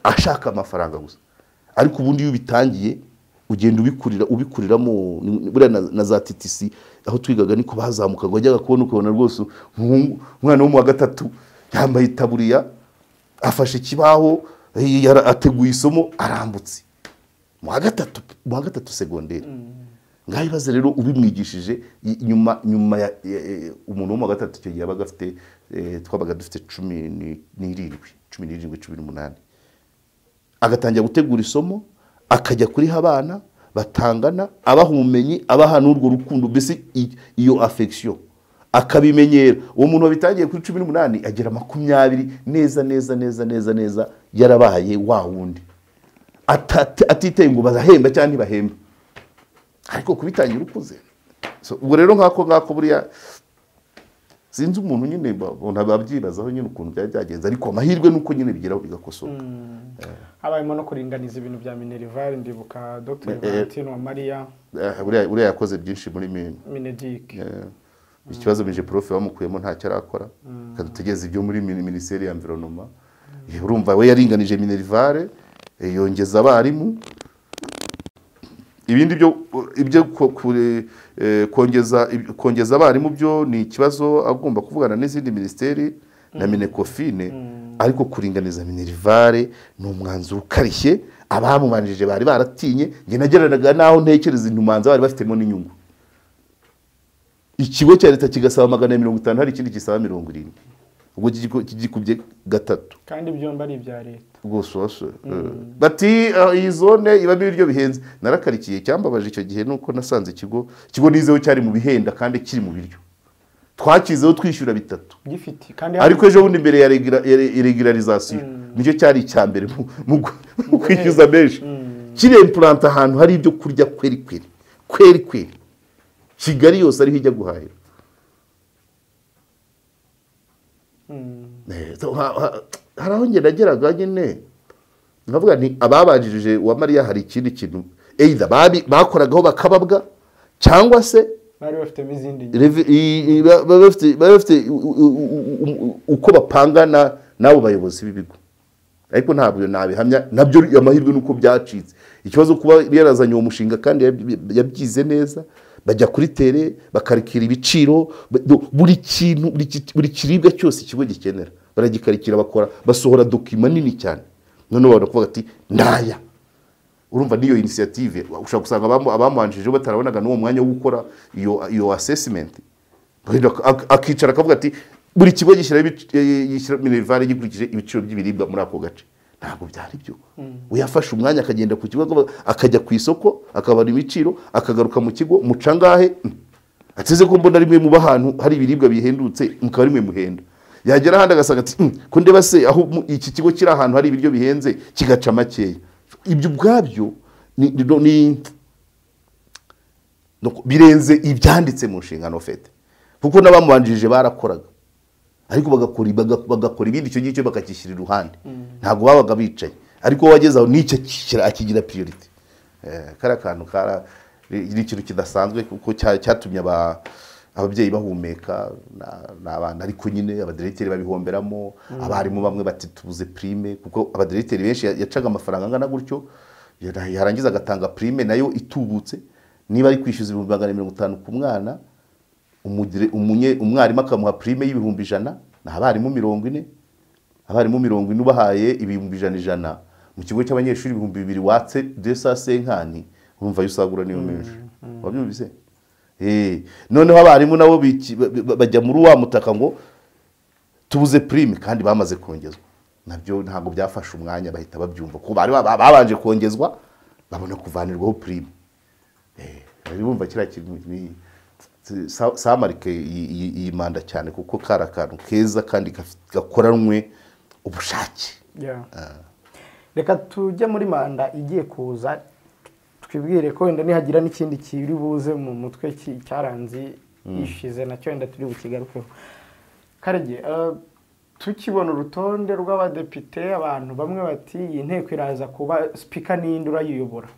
ashaka amafaranga gusa ariko ubundi iyo ubitangiye ugenda ubikurira ubikuriramo ni- buriya na, na za titisi aho twigaga niko bazamukaga wajyaga kubona ukabona rwose umuhungu- umwana wo mu wa gatatu yambaye itaburiya afashe ikibaho eh, yara- ateguye isomo arambutse mu wa gatatu mu wa gatatu segonderi ngaho ibibazo rero ubimwigishije i- nyuma nyuma ya- ya- ya- umuntu wo mu wa gatatu icyo gihe yabaga afite eh, twabaga dufite cumi ni- n'irindwi cumi n'irindwi cumi n'umunani agatangira gutegura isomo akajya kuriha abana batangana abaha ubumenyi abaha n'urwo rukundo mbese i- iyo afekisiyo akabimenyera uwo muntu wabitangiye kuri cumi n'umunani agera makumyabiri neza neza neza neza neza yarabaye wa wundi Atata- atiteye ngo barahemba cyangwa ntibahemba ariko kubitangira ukuze So, ubwo rero nk'ako ngako buriya sinzi umuntu nyine ba- umuntu ababyibazaho nyine ukuntu byaba byagenze ariko amahirwe ni uko nyine bigeraho bigakosoka habayemo no kuringaniza ibintu bya minerivare ndibuka dr Eh, eh. valentine wa mariya Eh, buriya buriya yakoze byinshi muri mine minedike Eh, ikibazo bije prof bamukuyemo ntacyo arakora akadutegereza ibyo muri mini- minisiteri ya environoma Eh, urumva we yaringanije minerivare eh, yongeza abarimu ibindi byo ibyo ko- kure- eh, kongeza ib- kongeza abarimu byo ni ikibazo agomba kuvugana n'izindi minisiteri na minekofine ariko kuringaniza minerivare ni umwanzuro ukarishye abamubanjije bari baratinye njye nageranaga n'aho ntekereza intumanza bari bafitemo n'inyungu ikigo cya leta kigasaba magana ya mirongo itanu hari ikindi gisaba mirongo irindwi ubwo kigiku- kigikubye gatatu kandi byombi ari ibya leta rwose wasore bati "Ah, iyi zone ibamo ibiryo bihenze narakarikiye icyambabaje icyo gihe nuko nasanze ikigo ikigo nizeho cyari mu bihenda kandi kiri mu biryo twakizeho twishyura bitatu gifite kandi ariko ejo bundi mbere ya regula- ya re- regularizasiyo nicyo cyari icya mbere mu- mu gu- mu kwishyuza menshi kirempuranta ahantu hari ibyo kurya kweri kweri kweri kweri kigali yose ariho ijya guhahira Eh, so, ha- ha- hari aho njye nageraga nyine ndavuga nti ababanjirije uwa mariya hari ikindi kintu either babi- bakoragaho bakababwa cyangwa se bari bafitemo izindi nyungu. Revi- i- i- ba- baba bafite baba bafite u- u- u- u- uko bapangana n'abo bayobozi b'ibigo ariko ntabwo nabihamya nabyo amahirwe ni uko byacitse ikibazo kuba yarazanye uwo mushinga kandi yab- yabyize neza bajya kuri tere bakarikira ibiciro ba- do- buri kintu buri ki- buri kiribwa cyose ikigo gikenera baragikarikira bakora basohora dokima nini cyane noneho babona kuvuga ati ndaya urumva n'iyo inisiyative ushobora gusanga abamu- abamubanjirije batarabonaga n'uwo mwanya wo gukora iyo iyo asesimenti akicara akavuga ati buri kigo gishyiraho ibiciro- eh, gishyira minerivare gikurikije ibiciro by'ibiribwa muri ako gace ntabwo byari byo uyafashe umwanya akagenda ku kigo akajya ku isoko akabara ibiciro akagaruka mu kigo mucangahe ateze ko mbona rimwe muba ahantu hari ibiribwa bihendutse mukaba rimwe muhenda yagera ahandi agasanga ati "Hmm, ko ndeba se aho mu- iki kigo kiri ahantu hari ibiryo bihenze kigaca makeya ibyo ubwabyo ni- ni- ni no- birenze ibyanditse mu nshingano ufite kuko n'abamubanjirije barakoraga ariko bagakora baga- bagakora ibindi icyo ngicyo bakakishyira iruhande ntabwo babaga bicaye ariko wageze aho n'icyo akishyira- akigira piyuriti kariya kantu kara ni ni ikintu kidasanzwe kuko cya- cyatumye aba- ababyeyi bahumeka na- n'abana ariko nyine abaderegiteri babihomberamo abarimu bamwe bati tubuze prime kuko abaderegiteri benshi ya- yacaga amafaranga angana gutyo ya- yarangiza agatanga prime nayo itubutse niba ari kwishyuza ibihumbi magana mirongo itanu ku mwana umugire- umunye- umwarimu akamuha prime y'ibihumbi ijana ni abarimu mirongo ine abarimu mirongo ine ubahaye ibihumbi ijana ijana mu kigo cy'abanyeshuri ibihumbi bibiri watse de sa senkani urumva ayo usagura niyo menshi wabyumvise Eh, noneho abarimu nabo biki- ba- ba- bajya muri wa mutaka ngo tubuze prime kandi bamaze kongezwa nabyo ntabwo byafashe umwanya bahita babyumva kuko bari baba- babanje kongezwa babona kuvanirwaho prime bari bumva kiriya kintu ni Sa- samarike yi- yi- yimanda cyane kuko kari akantu keza kandi gaf- gakoranywe ubushake Yeah. reka tujye muri manda igiye kuza twibwire ko wenda nihagira n'ikindi kiri buze mu mutwe ki- cyaranze ishize nacyo wenda turi bukigarukeho karege eh, tukibona urutonde rw'abadepite abantu bamwe bati iyi nteko iraza kuba sipika n'iyindi urayiyobora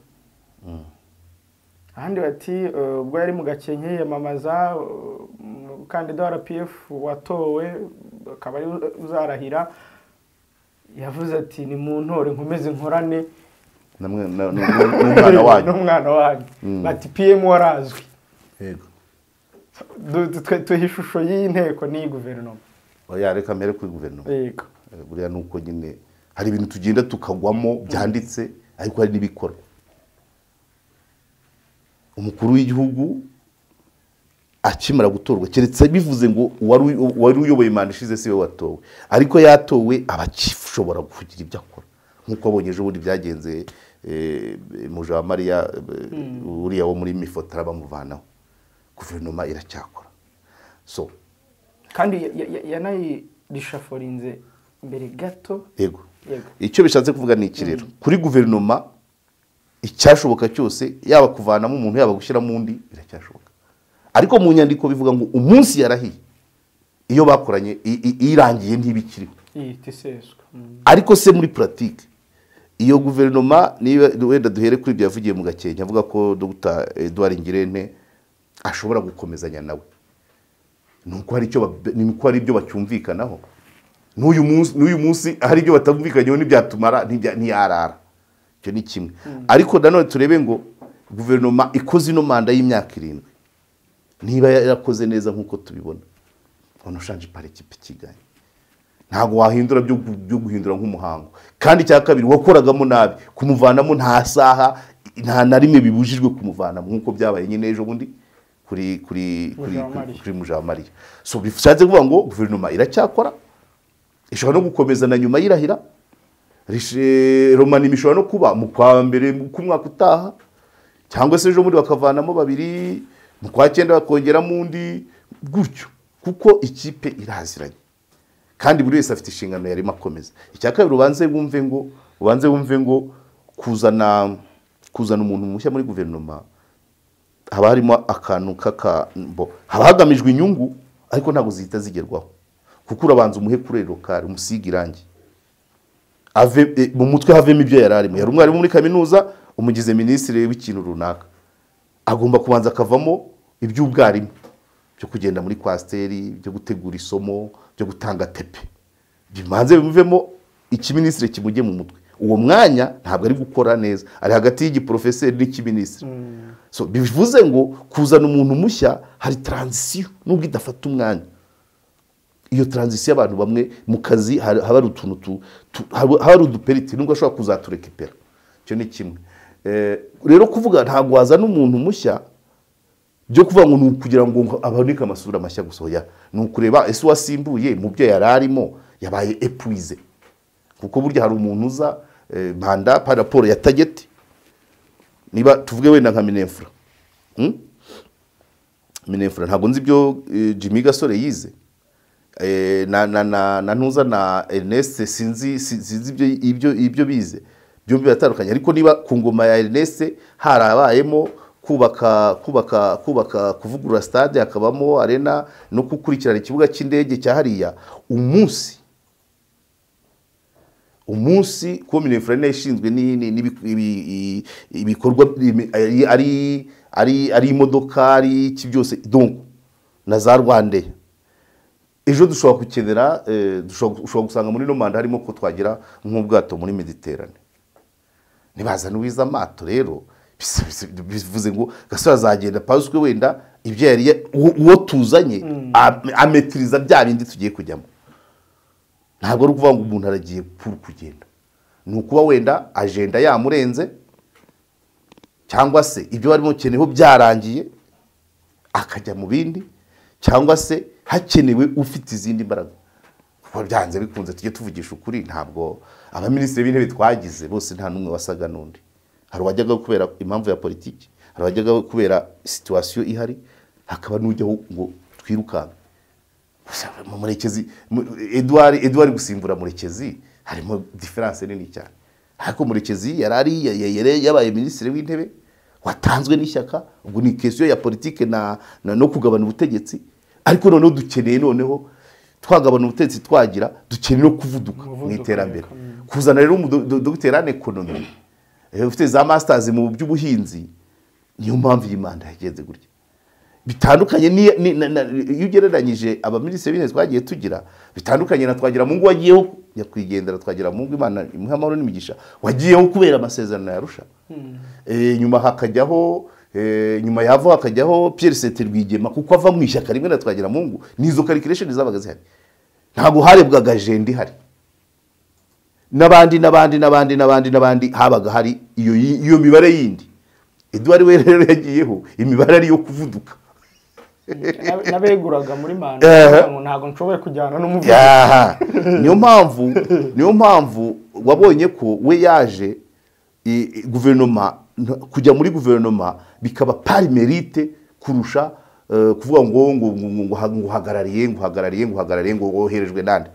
ahandi bati eh, ubwo yari mu gakenke yiyamamaza eh, umukandida wa rpf watowe akaba ari uzarahira yavuze ati ni mu ntore nkomeze nkorane namwe na- nu- nu- n'umwana wanyu n'umwana wanyu bati pm warazwi yego Du- twe- tuha ishusho y'iyi nteko n'iyi guverinoma oya reka mbere kuri guverinoma yego Eh, buriya ni uko nyine hari ibintu tugenda tukagwamo byanditse ariko hari n'ibikorwa umukuru w'igihugu akimara gutorwa keretse bivuze ngo uwari u- uwari uyoboye manda ishize siwe watowe ariko yatowe aba akishobora kugira ibyo akora nk'uko abonye ejo bundi byagenze eh, mujawamariya eh, uriya wo muri mifotara bamuvanaho guverinoma iracyakora so kandi ya- ya- ya- yanayirishaforinze mbere gato yego Yego. icyo bishatse kuvuga ni iki rero kuri guverinoma icyashoboka cyose yaba kuvanamo umuntu yaba gushyiramo undi biracyashoboka ariko mu nyandiko bivuga ngo umunsi yarahiye iyo bakoranye i- i- irangiye ntibikiriho ihita iseswa Mm. ariko se muri puratike iyo guverinoma niba wenda duhere kuri ibyo yavugiye mu gakenke avuga ko dr eduard ngirente ashobora gukomezanya nawe ni uko hari icyo ba- ni uko hari ibyo bacyumvikanaho n'uyu munsi n'uyu munsi hari ibyo batumvikanyeho ntibyatumara ntibya- ntiyarara icyo ni kimwe ariko nanone turebe ngo guverinoma ikoze ino manda y'imyaka irindwi niba yarakoze neza nk'uko tubibona ubona ushaje ipariki kigali ntabwo wahindura byo gu- byo guhindura nk'umuhango kandi icya kabiri wakoragamo nabi kumuvanamo nta saha nta na rimwe bibujijwe kumuvanamo nk'uko byabaye nyine ejo bundi kuri kuri kuri kuri- kuri mujawamariya so bishatse kuvuga ngo guverinoma iracyakora ishobora no gukomeza na nyuma y'irahira Rishe- romanima ishobora no kuba mu kwa mbere k'umwaka utaha cyangwa se ejo bundi bakavanamo babiri mu kwa cyenda bakongeramo undi gutyo kuko ikipe iraziranye kandi buri wese afite inshingano yarimo akomeza icya kabiri ubanze wumve ngo ubanze wumve ngo kuzana kuzana umuntu mushya muri guverinoma haba harimo akantu k'akambo haba hagamijwe inyungu ariko ntabwo zihita zigerwaho kuko urabanza umuhe kuri rokari umusige irangi ave e, mu mutwe havemo ibyo yari arimo yari umwarimu muri kaminuza umugize minisitiri w'ikintu runaka agomba kubanza akavamo iby'ubwarimu byo kugenda muri kwasiteri byo gutegura isomo byo gutanga tepe bimanze bimuvemo ikiministiri kimujye mu mutwe uwo mwanya ntabwo ari gukora neza ari hagati y'igiporofeseri n'ikiministiri so bivuze ngo kuzana umuntu mushya hari taranzisiyo nubwo idafata umwanya iyo taranzisiyo y'abantu bamwe mu kazi hari- haba hari utuntu tu- tu- haba haba hari uduperiti nubwo ashobora kuzaturekepera icyo ni kimwe Eh, rero kuvuga ntabwo wazana umuntu mushya byo kuvuga ngo ni ukugira ngo aboneke amasura mashya gusohoya ni ukureba ese uwasimbuye mu byo yari arimo yabaye epuwize kuko burya hari umuntu uza eh, mpanda pa raporo ya tageti niba tuvuge wenda nka minefura Mm? minefura ntabwo nzi ibyo eh, jimmy gasore yize Eh, na na na na ntuza na ernest sinzi si- sinzi ibyo ibyo ibyo bize byombi biratandukanye ariko niba ku ngoma ya ernest harabayemo kubaka kubaka kubaka kuvugurura stade hakabamo arena no gukurikirana ikibuga cy'indege cya hariya umunsi umunsi kuba minefura niyo ishinzwe ni- ni- n'ibi- ibi- i- ibikorwa imi- ari- ari ari ari imodoka ari iki byose donc na za rwandeya ejo dushobora gukenera eh, dushobora ushobora gusanga muri ino manda harimo ko twagira nk'ubwato muri mediterane nibazana uwiza amato rero bis- bis- bivuze ngo gasore azagenda paswe wenda ibyo yari ya- uwo uwo tuzanye am- ametiriza bya bindi tugiye kujyamo ntabwo ari ukuvuga ngo umuntu aragiye ku- kugenda ni ukuba wenda ajenda yamurenze cyangwa se ibyo barimo keneho byarangiye akajya mu bindi cyangwa se hakenewe ufite izindi mbaraga kuko byanze bikunze tujye tuvugisha ukuri ntabwo abaminisitiri b'intebe twagize bose nta n'umwe wasaga n'undi hari uwajyaga kubera impamvu ya politiki hari uwajyaga kubera situwasiyo ihari hakaba n'ujyaho ngo twirukanke Gusa mu murekezi mu- eduard eduard gusimbura murekezi harimo diferanse nini cyane ariko murekezi yari ari ya- ya- yari yabaye minisitiri w'intebe watanzwe n'ishyaka ubwo ni kesiyo ya politike na, na no kugabana ubutegetsi ariko noneho dukeneye noneho twagabana ubutegetsi twagira dukeneye no kuvuduka mu Umuvuduko, iterambere kuzana rero umudogiteri an ekonomi eh, ufite za masitazi mu by'ubuhinzi niyo mpamvu iyi manda yagenze gutya bitandukanye ni- ni- na- na- iyo ugereranyije abaminisitiri b'intebe twagiye tugira bitandukanye na twagira mungu wagiyeho nyakwigendera twagira mungu imana imuha amahoro n'imigisha wagiyeho kubera amasezerano yarusha Eh, nyuma hakajyaho eh, nyuma yava hakajyaho pierre sete rwigema kuko ava mu ishyaka rimwe na twagira mungu nizo karikiresheni zabaga zihari ntabwo harebwaga ajenda ihari n'abandi n'abandi n'abandi n'abandi n'abandi habaga hari iyo iyo mibare yindi eduard we rero yagiyeho imibare ari iyo kuvuduka Na- nabeguraga muri manda Eh. kugira ngo ntabwo nshoboye kujyana n'umuvuduko Yaha. niyo mpamvu niyo mpamvu wabonye ko we yaje i- i- guverinoma nta- kujya muri guverinoma bikaba pari merite kurusha eh, kuvuga ngo ngo ngo- ngo- ngo ha- ngo uhagarariye ngo uhagarariye ngo uhagarariye ngo woherejwe nande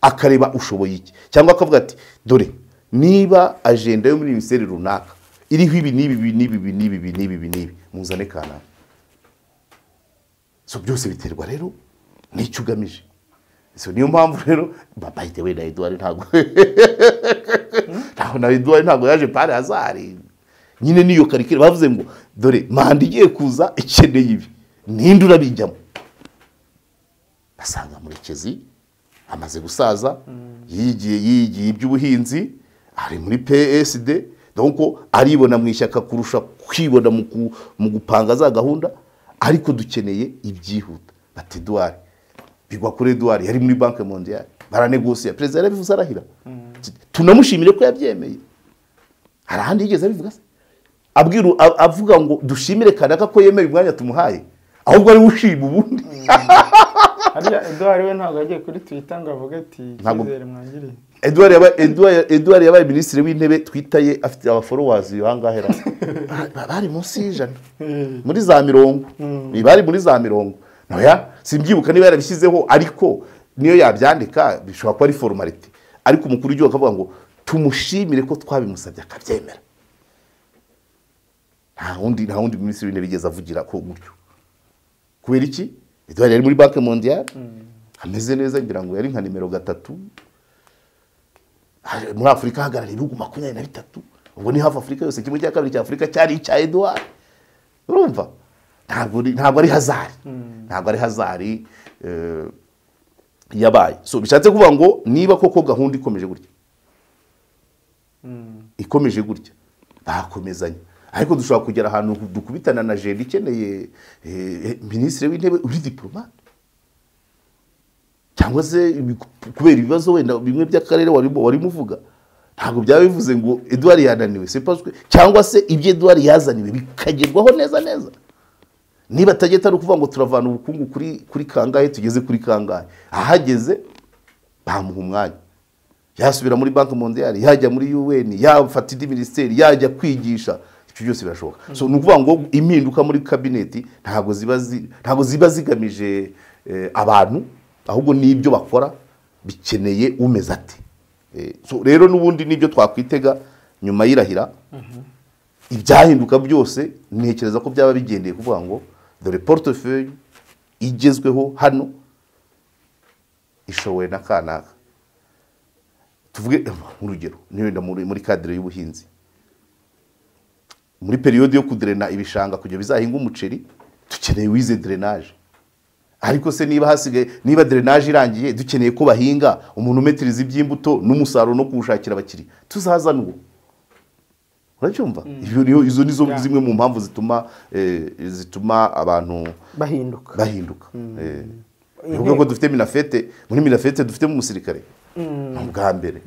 akareba ushoboye iki cyangwa akavuga ati dore niba ajenda yo muri minisiteri runaka iriho ibi n'ibi ibi n'ibi ibi n'ibi ibi n'ibi ibi n'ibi muzane kanaka so byose biterwa rero n'icyo ugamije so niyo mpamvu rero babayite wenda eduwari ntabwo ntabwo na eduwari ntabwo yaje pari hazari nyine niyo karikire bavuze ngo dore manda igiye kuza ikeneye ibi ninde urabijyamo basanga murekezi amaze gusaza yigiye yigiye iby'ubuhinzi ari muri psd donc aribona mu ishyaka kurusha kwibona mu ku- mu gupanga za gahunda ariko dukeneye ibyihuta bati eduwari bigwa kuri eduwari yari muri banki mondiyali baranegosiya perezida yarabivuze arahira tunamushimire ko yabyemeye hari ahandi yigeze abivuga se abwira a- avuga ngo dushimire kanaka ko yemeye umwanya tumuhaye ahubwo ari we ushima ubundi harya eduwari we ntabwo yagiye kuri twita ngo avuge ati Ntabwo- icyizere mwangiriye Edouard yabaye Edouard Edouard yabaye minisitiri w'intebe Twitter ye afite aba followers bangahe ra Ba- bari munsi y'ijana muri za mirongo bari muri za mirongo noya simbyibuka niba yarabishyizeho ariko niyo yabyandika bishobora kuba ari formalite ariko umukuru w'igihugu akavuga ngo tumushimire ko twabimusabye akabyemera nta wundi nta wundi minisitiri w'intebe yigeze avugira ko gutyo kubera iki Edouard yari muri banki mondiyali ameze neza ngira ngo yari nka nimero gatatu hari- muri afurika hahagarariye ibihugu makumyabiri na bitatu ubwo ni hafi afurika yose kimwe cya kabiri cya afurika cyari icya eduwari urumva ntabwo ari- ntabwo ari hazari ntabwo ari hazari eh, yabaye so bishatse kuvuga ngo niba koko gahunda ikomeje gutya ikomeje gutya bakomezanya ariko dushobora kugera ahantu dukubitana na jenda ikeneye eh, eh, minisitiri w'intebe uri diporomate cyangwa se ibi- kubera ibibazo wenda bimwe by'akarere warimo warimo uvuga ntabwo byaba bivuze ngo eduwari yananiwe se paswe cyangwa se ibyo eduwari yazaniwe bikagerwaho neza neza niba atageta ari ukuvuga ngo turavana ubukungu kuri kuri kangahe tugeze kuri kangahe ahageze bamuha umwanya yasubira muri banki mondiyari yajya muri un yafata indi minisiteri yajya kwigisha ibyo byose birashoboka So, ni ukuvuga ngo impinduka muri kabineti ntabwo ziba zi- ntabwo ziba zigamije eh, abantu ahubwo n'ibyo bakora bikeneye umeze ati Eh, so, rero n'ubundi n'ibyo twakwitega nyuma y'irahira ibyahinduka byose ntekereza ko byaba bigendeye kuvuga ngo dore portefeuille igezweho hano ishowe na kanaka tuvuge urugero niwenda muri muri kadire y'ubuhinzi muri periyode yo kuderena ibishanga kugira bizahinge umuceri dukeneye wize derenaje ariko se niba hasigaye niba derenaje irangiye dukeneye ko bahinga umuntu umetiriza iby'imbuto n'umusaruro no kuwushakira abakiriya tuzazana uwo uracyumva Ibyo niyo- izo nizo Yeah. zimwe mu mpamvu zituma eh, zituma abantu bahinduka bahinduka Eh, ni ukuvuga ko dufite minafete muri minafete dufite mu musirikare ni ubwa mbere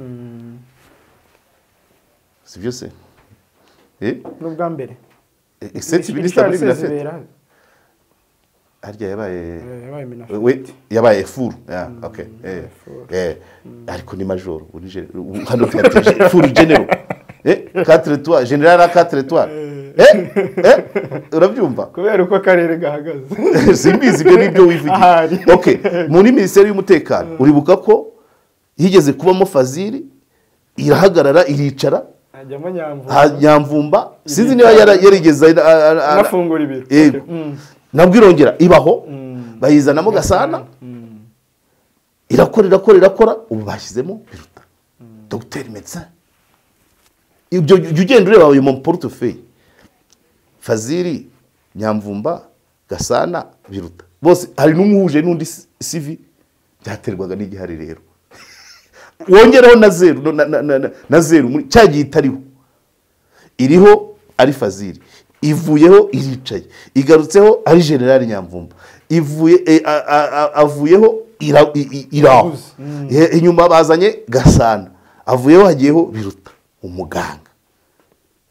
si byo se Eh, n'ubwa mbere eh, excellence minister muri minafete harya yabaye we yabaye efuru ya, okay, eh, eh, ariko ni majoro uri gen- u- hano tuyateje efuru genero Eh, quatre étoiles general à quatre étoiles Eh, eh, urabyumva kubera uko akarere gahagaze simbizi ibyo ni ibyo Ahari. wivugiye okay muri minisiteri y'umutekano uribuka ko higeze kubamo fazili irahagarara iricara hajyamo nyamvu ha- nyamvumba sinzi niba yara- yarigeze ara- ara- ara- anafungura ibiro Yego. Okay. Mm. nabwo irongera ibaho bayizanamo gasana irakora irakora irakora ubu bashyizemo biruta dogiteri medecin ibyo jya ugenda ureba uyu mu porutefeuille fazili nyamvumba gasana biruta bose hari n'umuhuje n'undi si- sivi byaterwaga n'igihari rero wongeraho na zeru no- na- na- na- na- na zeru muri cya gihe itariho iriho ari fazili ivuyeho iricaye igarutseho ari generali nyamvumba ivuye e, a- a- a- avuyeho ira- i- i- iraho E- inyuma bazanye gasana avuyeho hagiyeho biruta umuganga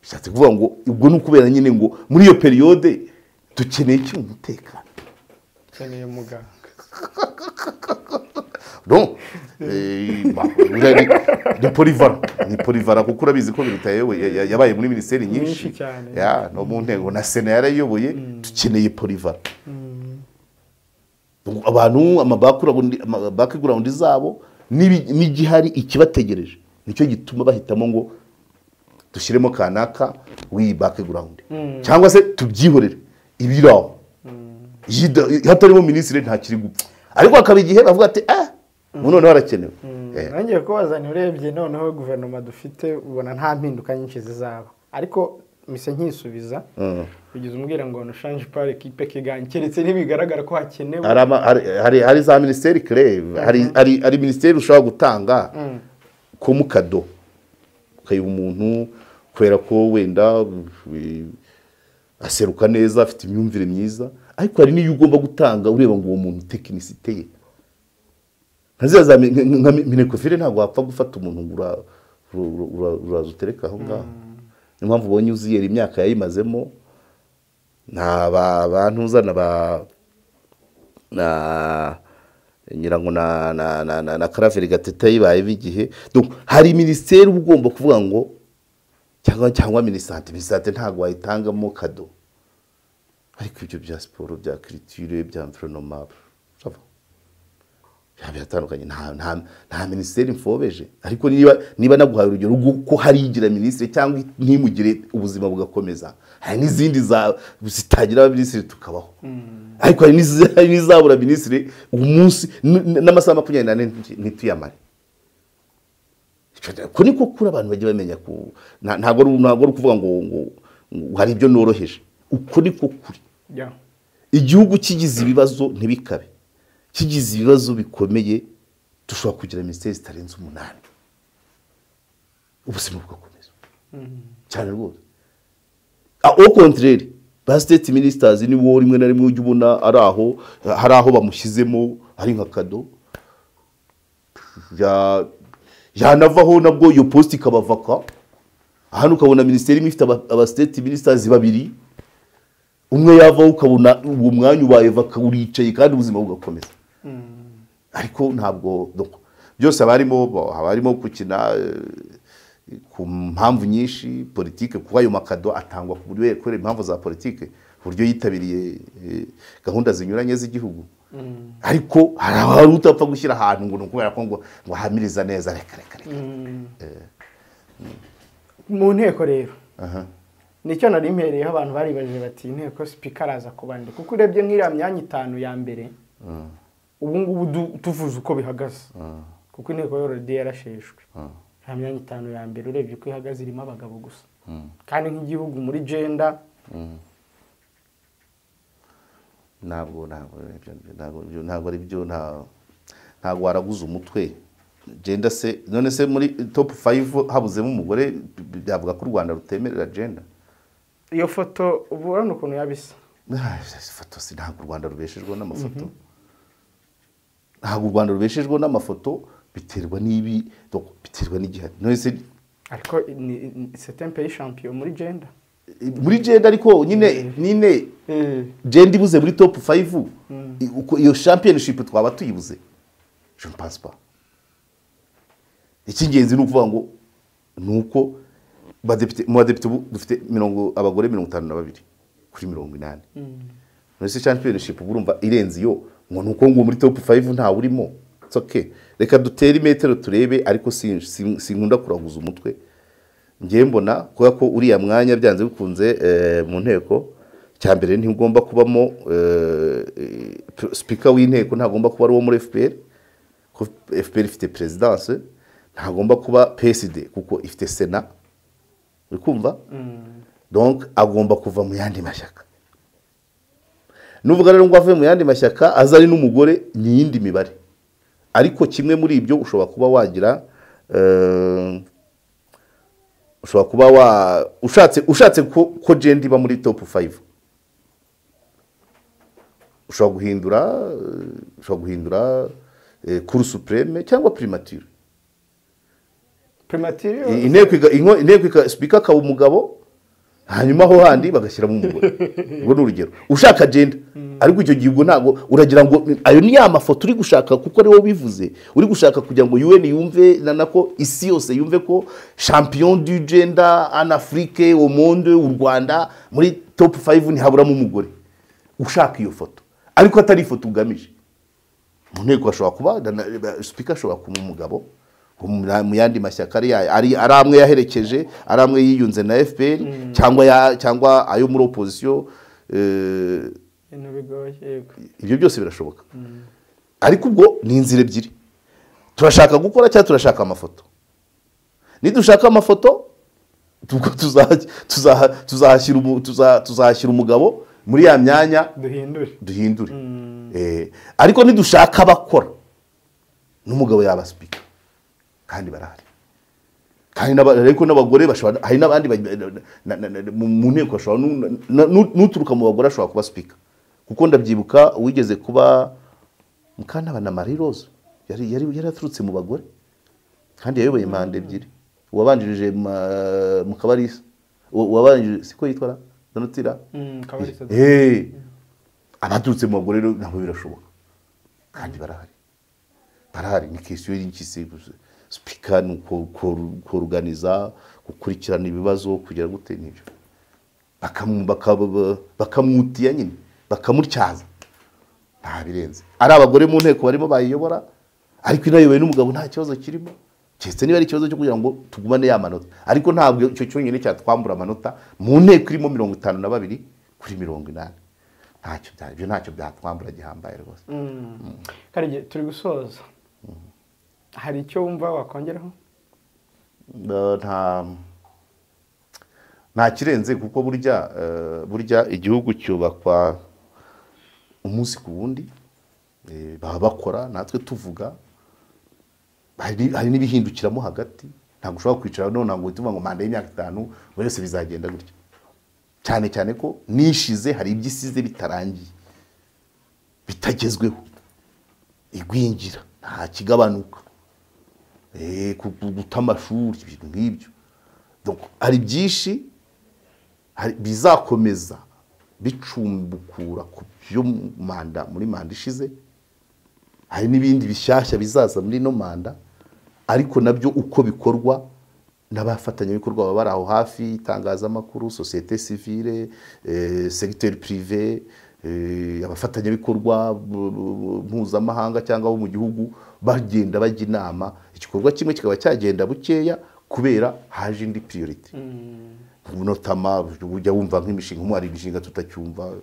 bishatse kuvuga ngo ubwo ni ukubera nyine ngo muri iyo periyode dukeneye iki umutekano ukeneye muganga no ni polivara ni polivara kuko urabizi ko biruta yewe ya- ya- yabaye muri minisiteri nyinshi Nyinshi cyane. Ya, no mu ntego na sena yarayiyoboye dukeneye polivara Ubwo abantu amabackground ama- background zabo n'ibi- n'igihari ikibategereje nicyo gituma bahitamo ngo dushyiremo kanaka w'iyi background cyangwa se tubyihorere ibiri aho Yida- hatarimo minisitiri ntakiri gupfa ariko hakaba igihe bavuga ati ah ubu noneho harakenewe Eh, nangiye kubazanira urebye noneho guverinoma dufite ubona nta mpinduka nyinshi zizaba ariko mise nkisubiza bigize umbwira ngo nushanje pari kipe kiganye keretse ntibigaragara ko hakenewe hari ama- hari- hari- hari za minisiteri kere hari- hari hari minisiteri ushobora gutanga ko mu kado ukayiha umuntu kubera ko wenda eh, aseruka neza afite imyumvire myiza ariko hari n'iyo ugomba gutanga ureba ngo uwo muntu tekinisite ye nka ziriya za mi- nka- nka mi- minekofile ntabwo wapfa gufata umuntu ngo ura- ura- ura- ura- uraza utereka aho ngaho niyo mpamvu ubonye uziyera imyaka yayimazemo nta ba- bantu uzana ba na nyirango na na na na, na karaveri gatete yibaye bigihe donc hari minisiteri uba ugomba kuvuga ngo cyangwa cyangwa minisante minisante ntabwo wayitangamo kado ariko ibyo bya siporo bya kiritire bya environoma sava biba biratandukanye nta nta nta minisiteri mfobeje ariko niba niba naguhaye urugero rwo ko hari igira minisitiri cyangwa ntimugire ubuzima bugakomeza hari n'izindi za zitagira abaminisitiri tukabaho ariko hari n'izi- hari n'izabura minisitiri umunsi n- n- n'amasaha makumyabiri n'ane nti- ntituyamare Icyo- ko niko kuri abantu bajya bamenya ku nta- ntabwo ari ntabwo ari ukuvuga ngo ngo ngo hari ibyo noroheje uko niko kuri Ya. igihugu kigize ibibazo ntibikabe kigize ibibazo bikomeye dushobora kugira minisiteri zitarenze umunani ubuzima bugakomeza cyane rwose au contraire ba state ministers ni wo rimwe na rimwe ujya ubona ari aho hari aho bamushyizemo ari nka kado ya- yanavaho nabwo iyo post ikabavaka hano ukabona minisiteri imwe ifite aba- aba state ministers babiri umwe yavaho ukabona uwo mwanya ubaye vaka uricaye kandi ubuzima bugakomeza ariko ntabwo donc, byose haba harimo bo- haba harimo gukina eh, ku mpamvu nyinshi politike kuko ayo makado atangwa ku buryo kubera impamvu za politike uburyo yitabiriye eh, gahunda zinyuranye z'igihugu ariko hari abantu utapfa gushyira ahantu ngo ni ukubera ko ngo ngo ahamiriza neza reka reka reka mu nteko rero Aha. nicyo nari impereyeho abantu baribajije bati inteko sipika araza kubanira kuko urebye nk'iriya myanya itanu ya mbere ubu ngubu du- tuvuze uko bihagaze kuko inteko yorode yarasheshwe nta myanya itanu ya mbere urebye uko ihagaze irimo abagabo gusa kandi nk'igihugu muri genda ntabwo ntabwo nibyo- ntabwo nibyo- ntabwo ari byo nta- ntabwo waraguze umutwe genda se none se muri top 5 habuzemo umugore byavuga ko u rwanda rutemerera genda iyo foto uba urabona ukuntu yabisa ifoto si ntabwo u rwanda rubeshejwe n'amafoto ntabwo u rwanda rubeshejwe n'amafoto biterwa n'ibi donc biterwa n'igihari none se ariko setempe y'ishampiyo muri genda muri genda ariko nyine nyine genda ibuze muri top 5 uko iyo championship twaba tuyibuze je ne pense pas icy'ingenzi ni ukuvuga ngo ni uko badepite mu badepite ubu dufite mirongo abagore mirongo itanu na babiri kuri mirongo inani none se championship uba urumva irenze iyo ngo ni uko ngo muri top 5 ntawe urimo It's okay reka dutere imetero turebe ariko si- si- sinkunda kuraguza umutwe ngewe mbona kubera ko uriya mwanya byanze bikunze eh, mu nteko cya mbere ntigomba kubamo sipika w'inteko ntagomba kuba ari uwo muri fpr kuko fpr ifite perezidanse ntagomba kuba psd kuko ifite sena uri kumva donc agomba kuva mu yandi mashyaka nuvuga rero ngo avuye mu yandi mashyaka aza ari n'umugore ni iyindi mibare ariko kimwe muri ibyo ushobora kuba wagira eh, ushobora kuba wa ushatse ushatse ko ko genda iba muri top 5 ushobora guhindura eh, ushobora guhindura eh, cour supreme cyangwa primature primatiri I- inteko iga- inko- inteko ika- speaker akaba umugabo hanyuma aho handi bagashyiramo umugore ubwo ni urugero ushaka agenda ariko icyo gihe ubwo ntabwo uragira ngo ayo ni ya mafoto uri gushaka kuko ari wowe ubivuze uri gushaka kugira ngo UN yumve na nako isi yose yumve ko champion du gender en Afrique au monde u Rwanda muri top 5 ntihaburamo umugore ushaka iyo foto ariko atari ifoto ugamije mu nteko hashobora kuba sipika ashobora kuba umugabo mu- mu yandi mashyaka ari yayo ari ari amwe yaherekeje ari amwe yiyunze na fpr cyangwa ya- cyangwa ayo muri opozisiyo eh, ibintu bigoye yego ibyo byose birashoboka ariko ubwo ni inzira ebyiri turashaka gukora cyangwa turashaka amafoto nidushaka amafoto ubwo tuzaha- tuzaha- tuzahashyira umu- tuza- tuzahashyira umugabo muri ya myanya duhindure duhindure Eh, ariko nidushaka abakora n'umugabo yaba sipika kandi barahari kandi n'aba- ariko n'abagore bashobora hari n'abandi baj- na- na- na- mu mu nteko hashobora n'u- na- n'u- n'uturuka mu bagore ashobora kuba sipika kuko ndabyibuka uwigeze kuba mukantabana marie rose yari yari yari aturutse mu bagore kandi yayoboye manda ebyiri uwabanjirije ma- mukabarisa uwa- uwabanjirije siko yitwa ra? donatira kabarisa Eh, abaturutse mu bagore rero nabo birashoboka kandi barahari barahari ni kesiyo y'igisi sipika ni uko- ko- koruganiza gukurikirana ibibazo kugera gute n'ibyo Bakamu- bakaba- bakamwutiya nyine bakamutyaza nta birenze ari abagore mu nteko barimo bayiyobora ariko inayobowe n'umugabo nta kibazo kirimo keretse niba ari ikibazo cyo kugira ngo tugumane ya manota ariko ntabwo icyo cyonyine cyatwambura amanota mu nteko irimo mirongo itanu na babiri kuri mirongo inani ntacyo bya- ibyo ntacyo byatwambura gihambaye rwose karege turi gusoza hari icyo wumva wakongeraho Eh, nta nta kirenze kuko burya eh, burya igihugu cyubakwa umunsi ku wundi Eh, baba bakora natwe tuvuga hari hari n'ibihindukiramo hagati ntabwo ushobora kwicara none ntabwo uhita uvuga ngo manda y'imyaka itanu buri wese bizagenda gutya cyane cyane ko nishize hari ibyo isize bitarangiye bitagezweho igwingira nta kigabanuka Eh, ku- ku- guta amashuri ibintu nk'ibyo Donc, hari byinshi hari- bizakomeza bicumbukura ku byo manda muri manda ishize hari n'ibindi bishyashya bizaza muri ino manda ariko nabyo uko bikorwa n'abafatanyabikorwa baba bari aho hafi itangazamakuru sosiyete sivire eh, segiteri pirive eh, abafatanyabikorwa bu- bu- mpuzamahanga cyangwa abo mu gihugu bagenda bajya inama igikorwa kimwe kikaba cyagenda bukeya kubera haje indi piriyoriti notama ujya wumva nk'imishinga nk'ubu hari imishinga tutacyumva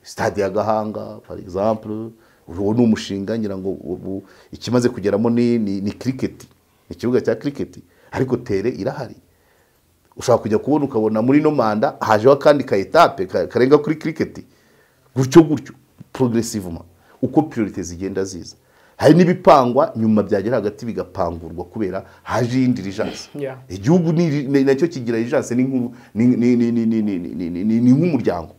sitade ya gahanga for example uwo ni umushinga ngira ngo ubu ikimaze kugeramo ni ni, ni cricket ni ikibuga cya cricket ariko tere irahari ushobora kujya kubona ukabona muri no manda hajeho akandi ka etape ka- karenga kuri cricket gutyo gutyo progressivement uko priorite zigenda ziza hari n'ibipangwa nyuma byagera hagati bigapangurwa kubera haje iyindi rijanse Yeah. igihugu ni- ni- nacyo kigira rijanse ni nk'u- ni- ni- ni- ni- ni- ni- ni- ni- ni- ni nk'umuryango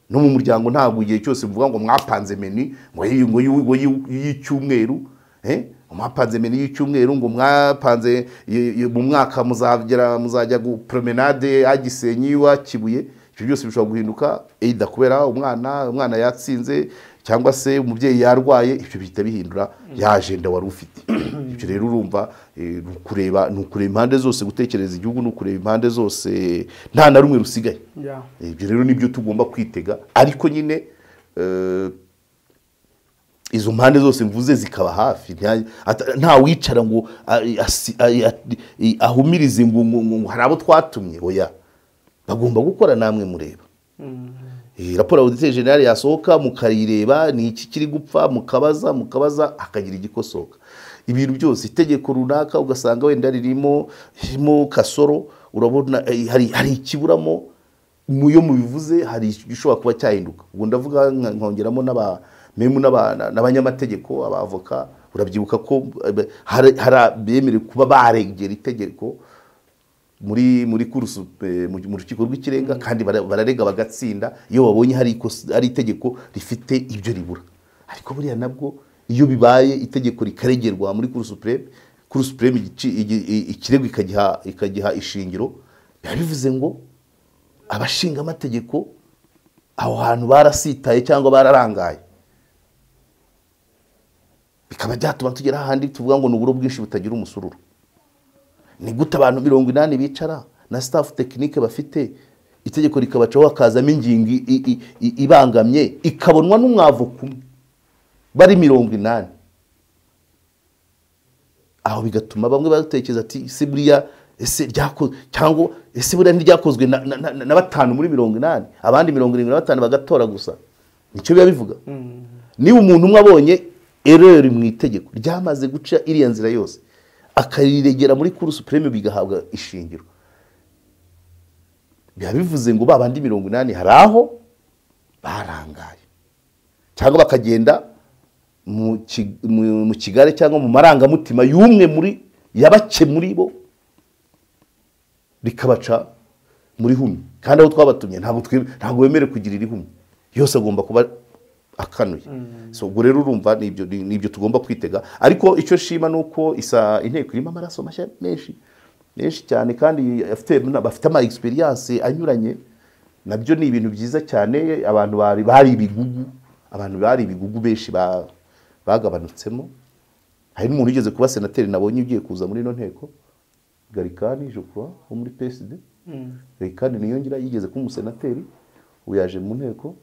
no mu muryango ntabwo igihe cyose bivuga ngo mwapanze meni ngo iyi- ngo iyi- ngo iyi- y'icyumweru eh? mwapanze meni y'icyumweru ngo mwapanze i- i- mu mwaka muzagera muzajya gu- promenade ya gisenyi wa kibuye ibyo byose bishobora guhinduka either kubera umwana umwana yatsinze cyangwa se umubyeyi yarwaye ibyo bihita bihindura ya ajenda wari ufite ibyo rero urumva eh, ni ukureba ni ukureba impande zose gutekereza igihugu ni ukureba impande zose nta na rumwe rusigaye Yeah. ibyo rero nibyo tugomba kwitega ariko nyine eh, izo mpande zose mvuze zikaba hafi nta- ata- nta wicara ngo a- asi- a- a- i- ahumirize ngo ngo- ngo- ngo hari abo twatumye oya bagomba gukora namwe mureba Eh, raporo auditeri generale yasohoka mukayireba ni iki kiri gupfa mukabaza mukabaza hakagira igikosoka ibintu byose itegeko runaka ugasanga wenda ririmo ririmo kasoro urabona eh, hari, hari ikiburamo mu yo mubivuze hari igishobora kuba cyahinduka ubwo ndavuga nka- nkongeramo n'aba- memu n'aba- na- n'abanyamategeko abavoka urabyibuka ko eh, hari hari bemerewe kuba barengera itegeko muri muri kurusu eh, mu mu rukiko rw'ikirenga kandi bara- bararega bagatsinda iyo babonye hari ikosa- hari itegeko rifite ibyo ribura ariko buriya nabwo iyo bibaye itegeko rikaregerwa muri kuru supreme kuru supreme igici- igi- i- ikirego ikagiha ikagiha ishingiro biba bivuze ngo abashingamategeko aho hantu barasitaye cyangwa bararangaye bikaba byatuma tugera ahandi tuvuga ngo ni uburo bwinshi butagira umusururu ni gute abantu mirongo inani bicara na staff tekinike bafite itegeko rikabacaho hakazamo ingingo i- i- i- ibangamye ikabonwa n'umwavoka umwe bari mirongo inani aho bigatuma bamwe batekereza ati ese buriya ese ryako cyangwa ese buriya ntiryakozwe na, na, na, na batanu muri mirongo inani abandi mirongo irindwi na batanu bagatora gusa nicyo biba bivuga niba umuntu umwe abonye ereri mu itegeko ryamaze guca iriya nzira yose akariregera muri kuru supreme bigahabwa ishingiro biba bivuze ngo ba bandi mirongo inani hari aho barangaye cyangwa bakagenda mu ki- mu- mu kigali cyangwa mu marangamutima y'umwe muri yabake muri bo rikabaca muri humwe kandi aho twabatumye ntabwo twe- ntabwo bemerewe kugira iri humwe yose agomba kuba akanuye so ubwo rero urumva ni ibyo- ni ni ibyo tugomba kwitega ariko icyo nshima ni uko isa inteko irimo amaraso mashya menshi menshi cyane kandi afite- bafite ama egisperiyanse anyuranye nabyo ni ibintu byiza cyane abantu bari bari ibigugu abantu bari ibigugu benshi ba- bagabanutsemo hari n'umuntu ugeze kuba senateri nabonye ugiye kuza muri ino nteko garikani jokura wo muri psd garikani niyongera yigeze kuba umusenateri ubu yaje mu nteko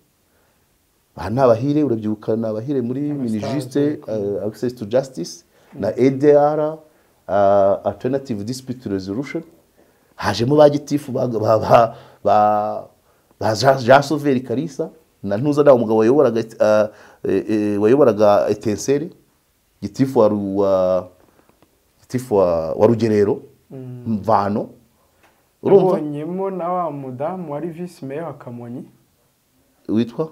aha ni abahire urabyibuka ni abahire muri minijiste access to justice na adr uh, alternative dispute resolution hajemo ba gitifu ba ba ba ba ba Jean- Jean Sauveur Kalisa na ntuza nawe umugabo wayoboraga uh, eh, eh, wayoboraga etenseri gitifu wa, Ru- wa gitifu wa, wa rugerero mvano urumva Nabonyemo na wa mudamu wari visi meya wa Kamonyi witwa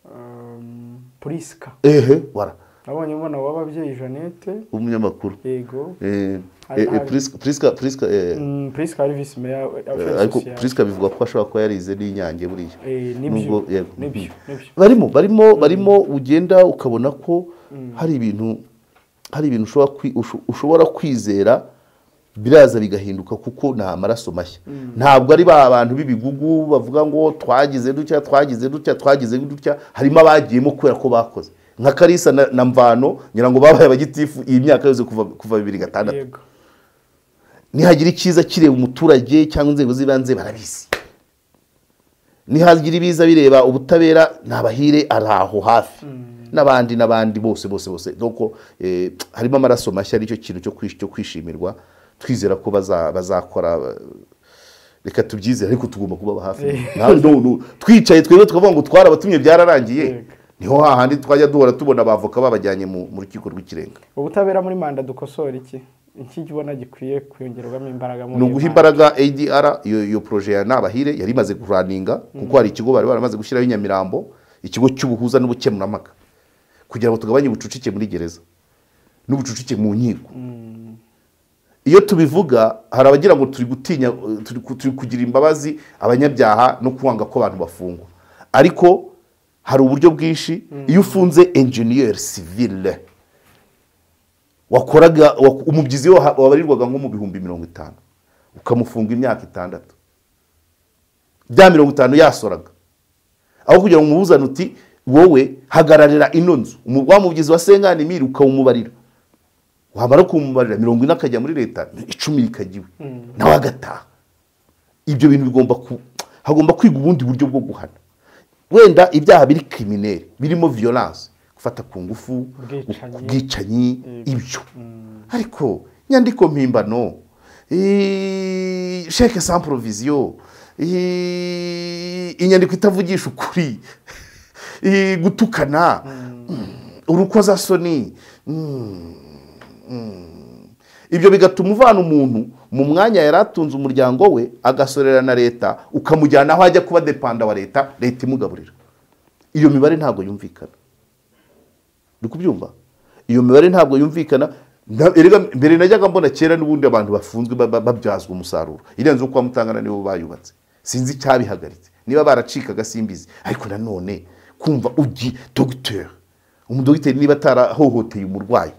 um, Priska ehe wara nabonyemo na w'ababyeyi Jeannette umunyamakuru yego eh, eh, Hari- eh, hari- Priska Priska Priska eh, Mm, Priska wari visi meya eh, ariko Priska bivugwa ko ashobora kuba yarize n'inyange buriya Eh, Nubwo- nibyo yego. nibyo nibyo barimo barimo barimo ugenda ukabona ko hari ibintu hari ibintu ushobora kwi- usho- ushobora kwizera biraza bigahinduka kuko ni amaraso mashya ntabwo ari ba bantu b'ibigugu bavuga ngo twagize dutya twagize dutya twagize dutya harimo abagiyemo kubera ko bakoze nka karisa na, na mvano ngira ngo babaye abagitifu iyi myaka yose kuva kuva bibiri gatandatu yego nihagira icyiza kireba umuturage cyangwa inzego z'ibanze barabizi nihagira ibiza bireba ubutabera ni abahire ari aho hafi n'abandi n'abandi bose bose bose doko eh, harimo amaraso mashya aricyo kintu cyo kwish- cyo kwishimirwa twizera ko baza- bazakora eh, reka tubyizere ariko tugomba kubaba hafi Nta- no, no, twicaye twebwe tukavuga ngo twarabatumye byararangiye Yego. niho hahandi twajya duhora tubona abavoka babajyanye mu mu rukiko rw'ikirenga ubutabera muri manda dukosora iki iki ubona gikwiye kuyongerwamo imbaraga muri ni uguha manda? imbaraga ADR iyo iyo poroje ya nabahire yari imaze kuraninga kuko hari ikigo bari baramaze gushyiraho i nyamirambo ikigo cy'ubuhuza n'ubukemurampaka kugira ngo tugabanye ubucucike muri gereza n'ubucucike mu nkiko iyo tubivuga hari abagira ngo turi gutinya eh, turi ku- turi kugira imbabazi abanyabyaha no kwanga ko abantu bafungwa ariko hari uburyo bwinshi iyo ufunze engineer civile wakoraga wak- umubyizi we waha- wabarirwaga nko mu bihumbi mirongo itanu ukamufunga imyaka itandatu bya mirongo itanu yasoraga aho kugira ngo umubuzane uti wowe hagararira ino nzu Umu- wa mubyizi wa senganimiri ukawumubarira wamara kumubarira mirongo ine akajya muri leta icumi rikagiwe nawe agataha ibyo bintu bigomba ku hagomba kwiga ubundi buryo bwo guhana wenda ibyaha biri krimineri birimo violence gufata ku ngufu Ubwicanyi. ubwicanyi ibyo ariko nyandiko mpimbano eh, sheke sans provision eh, inyandiko itavugisha ukuri eh, gutukana urukozasoni ibyo bigatuma uvana umuntu mu mwanya yari atunze umuryango we agasorera na leta ukamujyana aho ajya kuba depanda wa leta leta imugaburira iyo mibare ntabwo yumvikana uri kubyumva iyo mibare ntabwo yumvikana Na- erega mbere najyaga mbona kera n'ubundi abantu bafunzwe ba- ba- babyazwa umusaruro irenze uko mutangana nibo bayubatse sinzi icyabihagaritse niba baracikaga simbizi ariko nanone kumva ugi dogiteri umudogiteri niba atarahohoteye umurwayi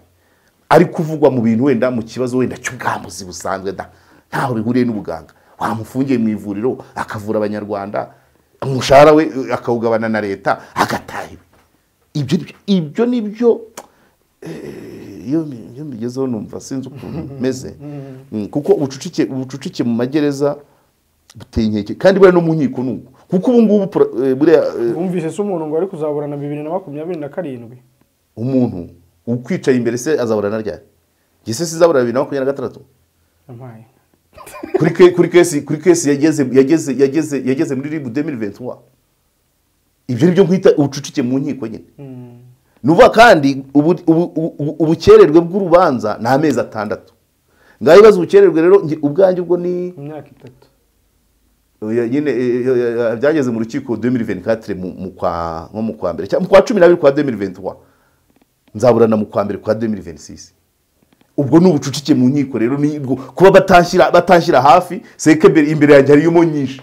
ari kuvugwa mu bintu wenda mu kibazo wenda cy'ubwambuzi busanzwe da ntaho bihuriye n'ubuganga wamufungiye mu ivuriro akavura abanyarwanda umushahara we eh, akawugabana na leta agataha iwe ibyo ni byo- ibyo ni byo eh, iyo mbi- iyo mbigezeho numva sinzi ukuntu meze Mm, kuko ubucucike ubucucike mu magereza buteye inkeke kandi buriya no mu nkiko ni uko kuko ubu ngubu pro- eh, buriya eh, wumvise se umuntu ngo ari kuzaburana bibiri na makumyabiri na karindwi umuntu ukwicaye imbere se azaburana ryari Njye se sizabura bibiri na makumyabiri na gatandatu yampaye kuri ke- kuri kesi kuri kesi yageze yageze yageze yageze muri ribu demiri ventuwa ibyo ni byo nkwita ubucucike mu nkiko nyine nuva kandi ubu- ubu- ubu- ubukererwe bw'urubanza ni amezi atandatu ngaho ibibazo ubukererwe rero njye ubwanjye ubwo ni mu myaka itatu oya, nyine eh, eh, eh, byageze mu rukiko 2024 mu- mu kwa nko mu kwa mbere cyangwa mu kwa 12 kwa 2023 nzaburana mu kwa mbere kwa 2026 ubwo ni ubucucike mu nkiko rero ni ubwo kuba batanshyira batanshyira hafi seke imbere- imbere yanjye harimo nyinshi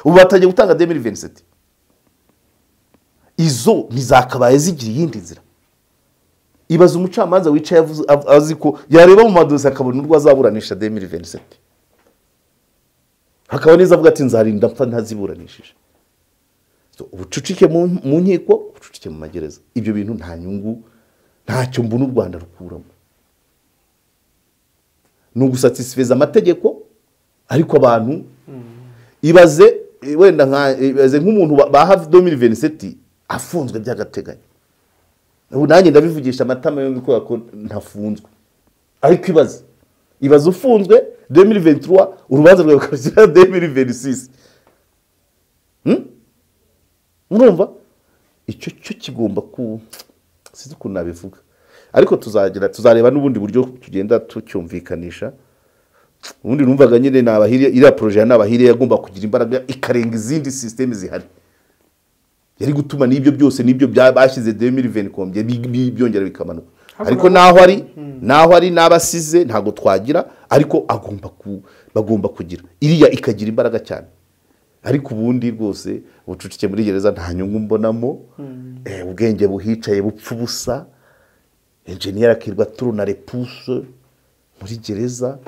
ubu batangiye gutanga 2027 izo ntizakabaye zigira iyindi nzira ibaza umucamanza wicaye avuze- av- azi ko yareba mu madosi akabona urwo azaburanisha 2027 hakaba neza avuga ati nzarinda mfa ntaziburanishije So, ubucucike mu mu nkiko ubucucike mu magereza ibyo bintu nta nyungu ntacyo mbona u rwanda rukuramo ni ugusatisfeza amategeko ariko abantu ibaze eh, wenda nka- ibaze nk'umuntu ba- ba hafi domini veniseti afunzwe by'agateganyo ubu nanjye ndabivugisha amatama yombi kubera ko ntafunzwe ariko ibaze ibaze ufunzwe 2023 urubanza rwawe rukagira 2026 Hmm? murumva icyo cyo kigomba ku sinzi ukuntu nabivuga ariko tuzagira tuzareba n'ubundi buryo tugenda tucyumvikanisha ubundi numvaga nyine ni abahiriya iriya poroje ya nabahiriya yagomba kugira imbaraga ikarenga izindi sisiteme zihari yari gutuma n'ibyo byose n'ibyo bya- bashyize demiri venikombye byongera bikamanuka ariko naho ari naho ari n'abasize ntabwo twagira ariko agomba ku- bagomba kugira iriya ikagira imbaraga cyane ariko ubundi rwose ubucucike muri gereza nta nyungu mbonamo eh, ubwenge buhicaye bupfa ubusa enjeniyeri akirwa turuna repuse muri gereza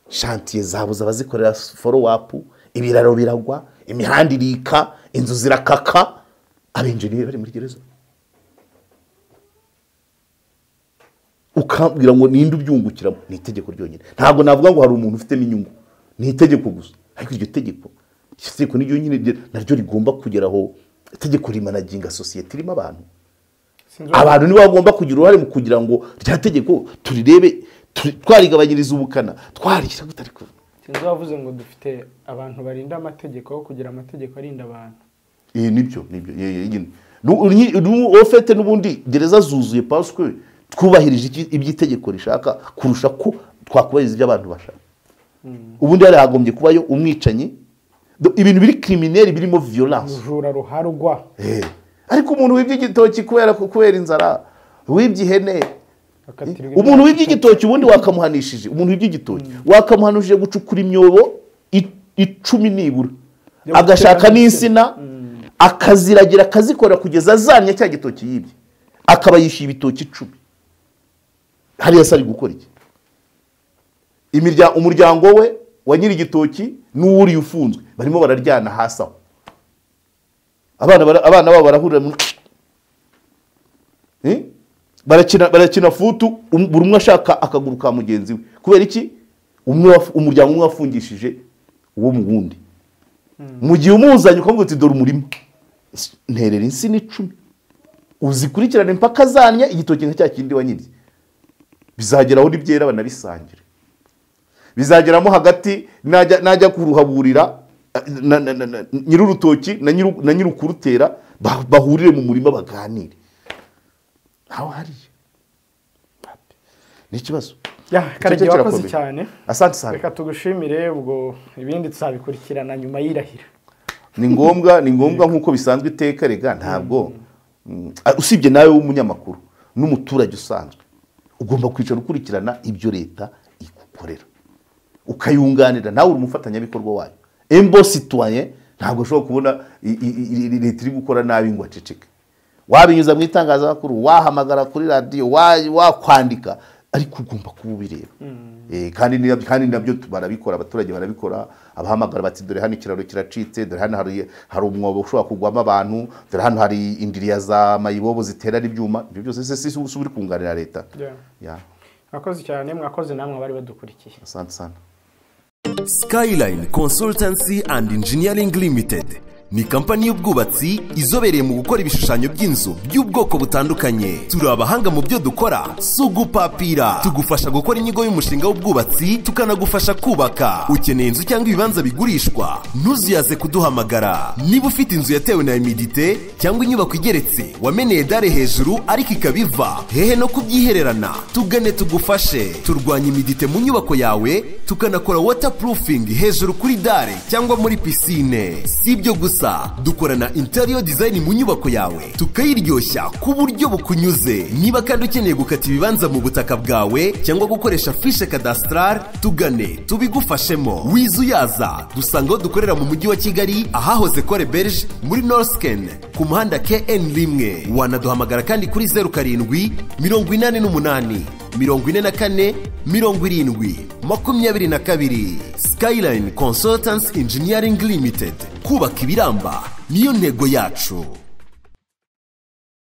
shantiye zabuze abazikorera foro wapu ibiraro biragwa imihanda irika inzu zirakaka abenjeniyeri bari muri gereza ukambwira ngo ninde ubyungukiramo ni itegeko ryonyine ntabwo navuga ngo hari umuntu ufitemo inyungu ni itegeko gusa ariko iryo tegeko iryo tegeko niryo nyine rye- naryo rigomba kugera aho itegeko rimanaginga sosiyete irimo abantu Sinzi uwo- abantu nibo bagomba kugira uruhare mu kugira ngo rya tegeko turirebe turi- twarigabanyiriza ubukana twarishyira gute ariko sinzi uwavuze ngo dufite abantu barinda amategeko aho kugira amategeko arinda abantu iyi nibyo nibyo ye- ye- nyine Nu- unyi- nu- ofete n'ubundi gereza zuzuye paswe twubahirije iki- ibyo itegeko rishaka kurusha ko twakubahiriza ibyo abantu bashaka ubundi hari hagombye kubayo umwicanyi Do- ibintu biri kirimineri birimo violence rujura ruharugwa Eh, ariko umuntu wibye igitoki kubera kubera inzara wibye ihene akatirwa umuntu wibye igitoki ubundi wakamuhanishije umuntu wibye igitoki wakamuhanishije gucukura imyobo i- icumi nibura Yo agashaka gutera n'insina akaziragira akazikora kugeza azamye cya gitoki yibye akaba yishyuye ibitoki icumi hariya se ari gukora iki Imirya- umuryango we wa nyiri igitoki n'uwuriye ufunzwe barimo bararyana hasi aho abana bara- abana babo barahurira mu- Eh? barakina barakina futu um- buri umwe ashaka akaguru ka mugenzi we kubera iki umwe waf- umuryango umwe wafungishije uwo mu wundi mu gihe umuzanye ukavuga uti dore umurima S- nterera insina icumi uzikurikirane mpaka zanya igitoki nka cya kindi wanyibye bizageraho n'ibyera banabisangire bizageramo hagati najya najya kuruhaburira na- na- na- na- nyir'urutoki na nyiru- na nyir'ukurutera bah- bahurire mu murima baganire ntawe uhariye ni ikibazo Ya, Karage, Icyo wakoze kirakomeye. cyane asante sana reka tugushimire ubwo ibindi tuzabikurikirana nyuma y'irahira ni ngombwa ni ngombwa nk'uko bisanzwe iteka rega ntabwo mm, ah, usibye nawe w'umunyamakuru n'umuturage usanzwe ugomba kwicara ukurikirana ibyo leta igukorera ukayunganira nawe uri umufatanyabikorwa wayo embo situwaye ntabwo ushobora kubona i- i- i- i- leta iri gukora nabi ngo aceceke wabinyuza mu itangazamakuru wahamagara kuri radiyo wa- wakwandika ariko ugomba kuba ubireba Eh, kandi ni- kandi nabyo tu- barabikora abaturage barabikora abahamagara bati dore hano ikiraro kiracitse dore hano hari hari umwobo ushobora kugwamo abantu dore hano hari indiriya za mayibobo ziterana ibyuma ibyo byose se si uba uri kunganira leta Ya, mwakoze cyane mwakoze namwe abari badukurikiye asante sana Skyline Consultancy and Engineering Limited ni kampani y'ubwubatsi izobereye mu gukora ibishushanyo by'inzu by'ubwoko butandukanye turi abahanga mu byo dukora si ugupapira tugufasha gukora inyigo y'umushinga w'ubwubatsi tukanagufasha kubaka ukeneye inzu cyangwa ibibanza bigurishwa ntuzuyaze kuduhamagara niba ufite inzu yatewe na imidite cyangwa inyubako igeretse wameneye dare hejuru ariko ikaba iva hehe no kubyihererana tugane tugufashe turwanya imidite mu nyubako yawe tukanakora waterproofing hejuru kuri dare cyangwa muri pisine si ibyo gusa dukorana interior design mu nyubako yawe tukayiryoshya ku buryo bukunyuze niba kandi ukeneye gukata ibibanza mu butaka bwawe cyangwa gukoresha fishe cadastral tugane tubigufashemo wizuyaza dusangaho dukorera mu mujyi wa kigali ahahoze kore berge muri norsken ku muhanda kn rimwe wanaduhamagara kandi kuri zeru karindwi mirongo inani n'umunani mirongo ine na kane mirongo irindwi makumyabiri na kabiri skyline consultants engineering limited kubaka ibiramba niyo ntego yacu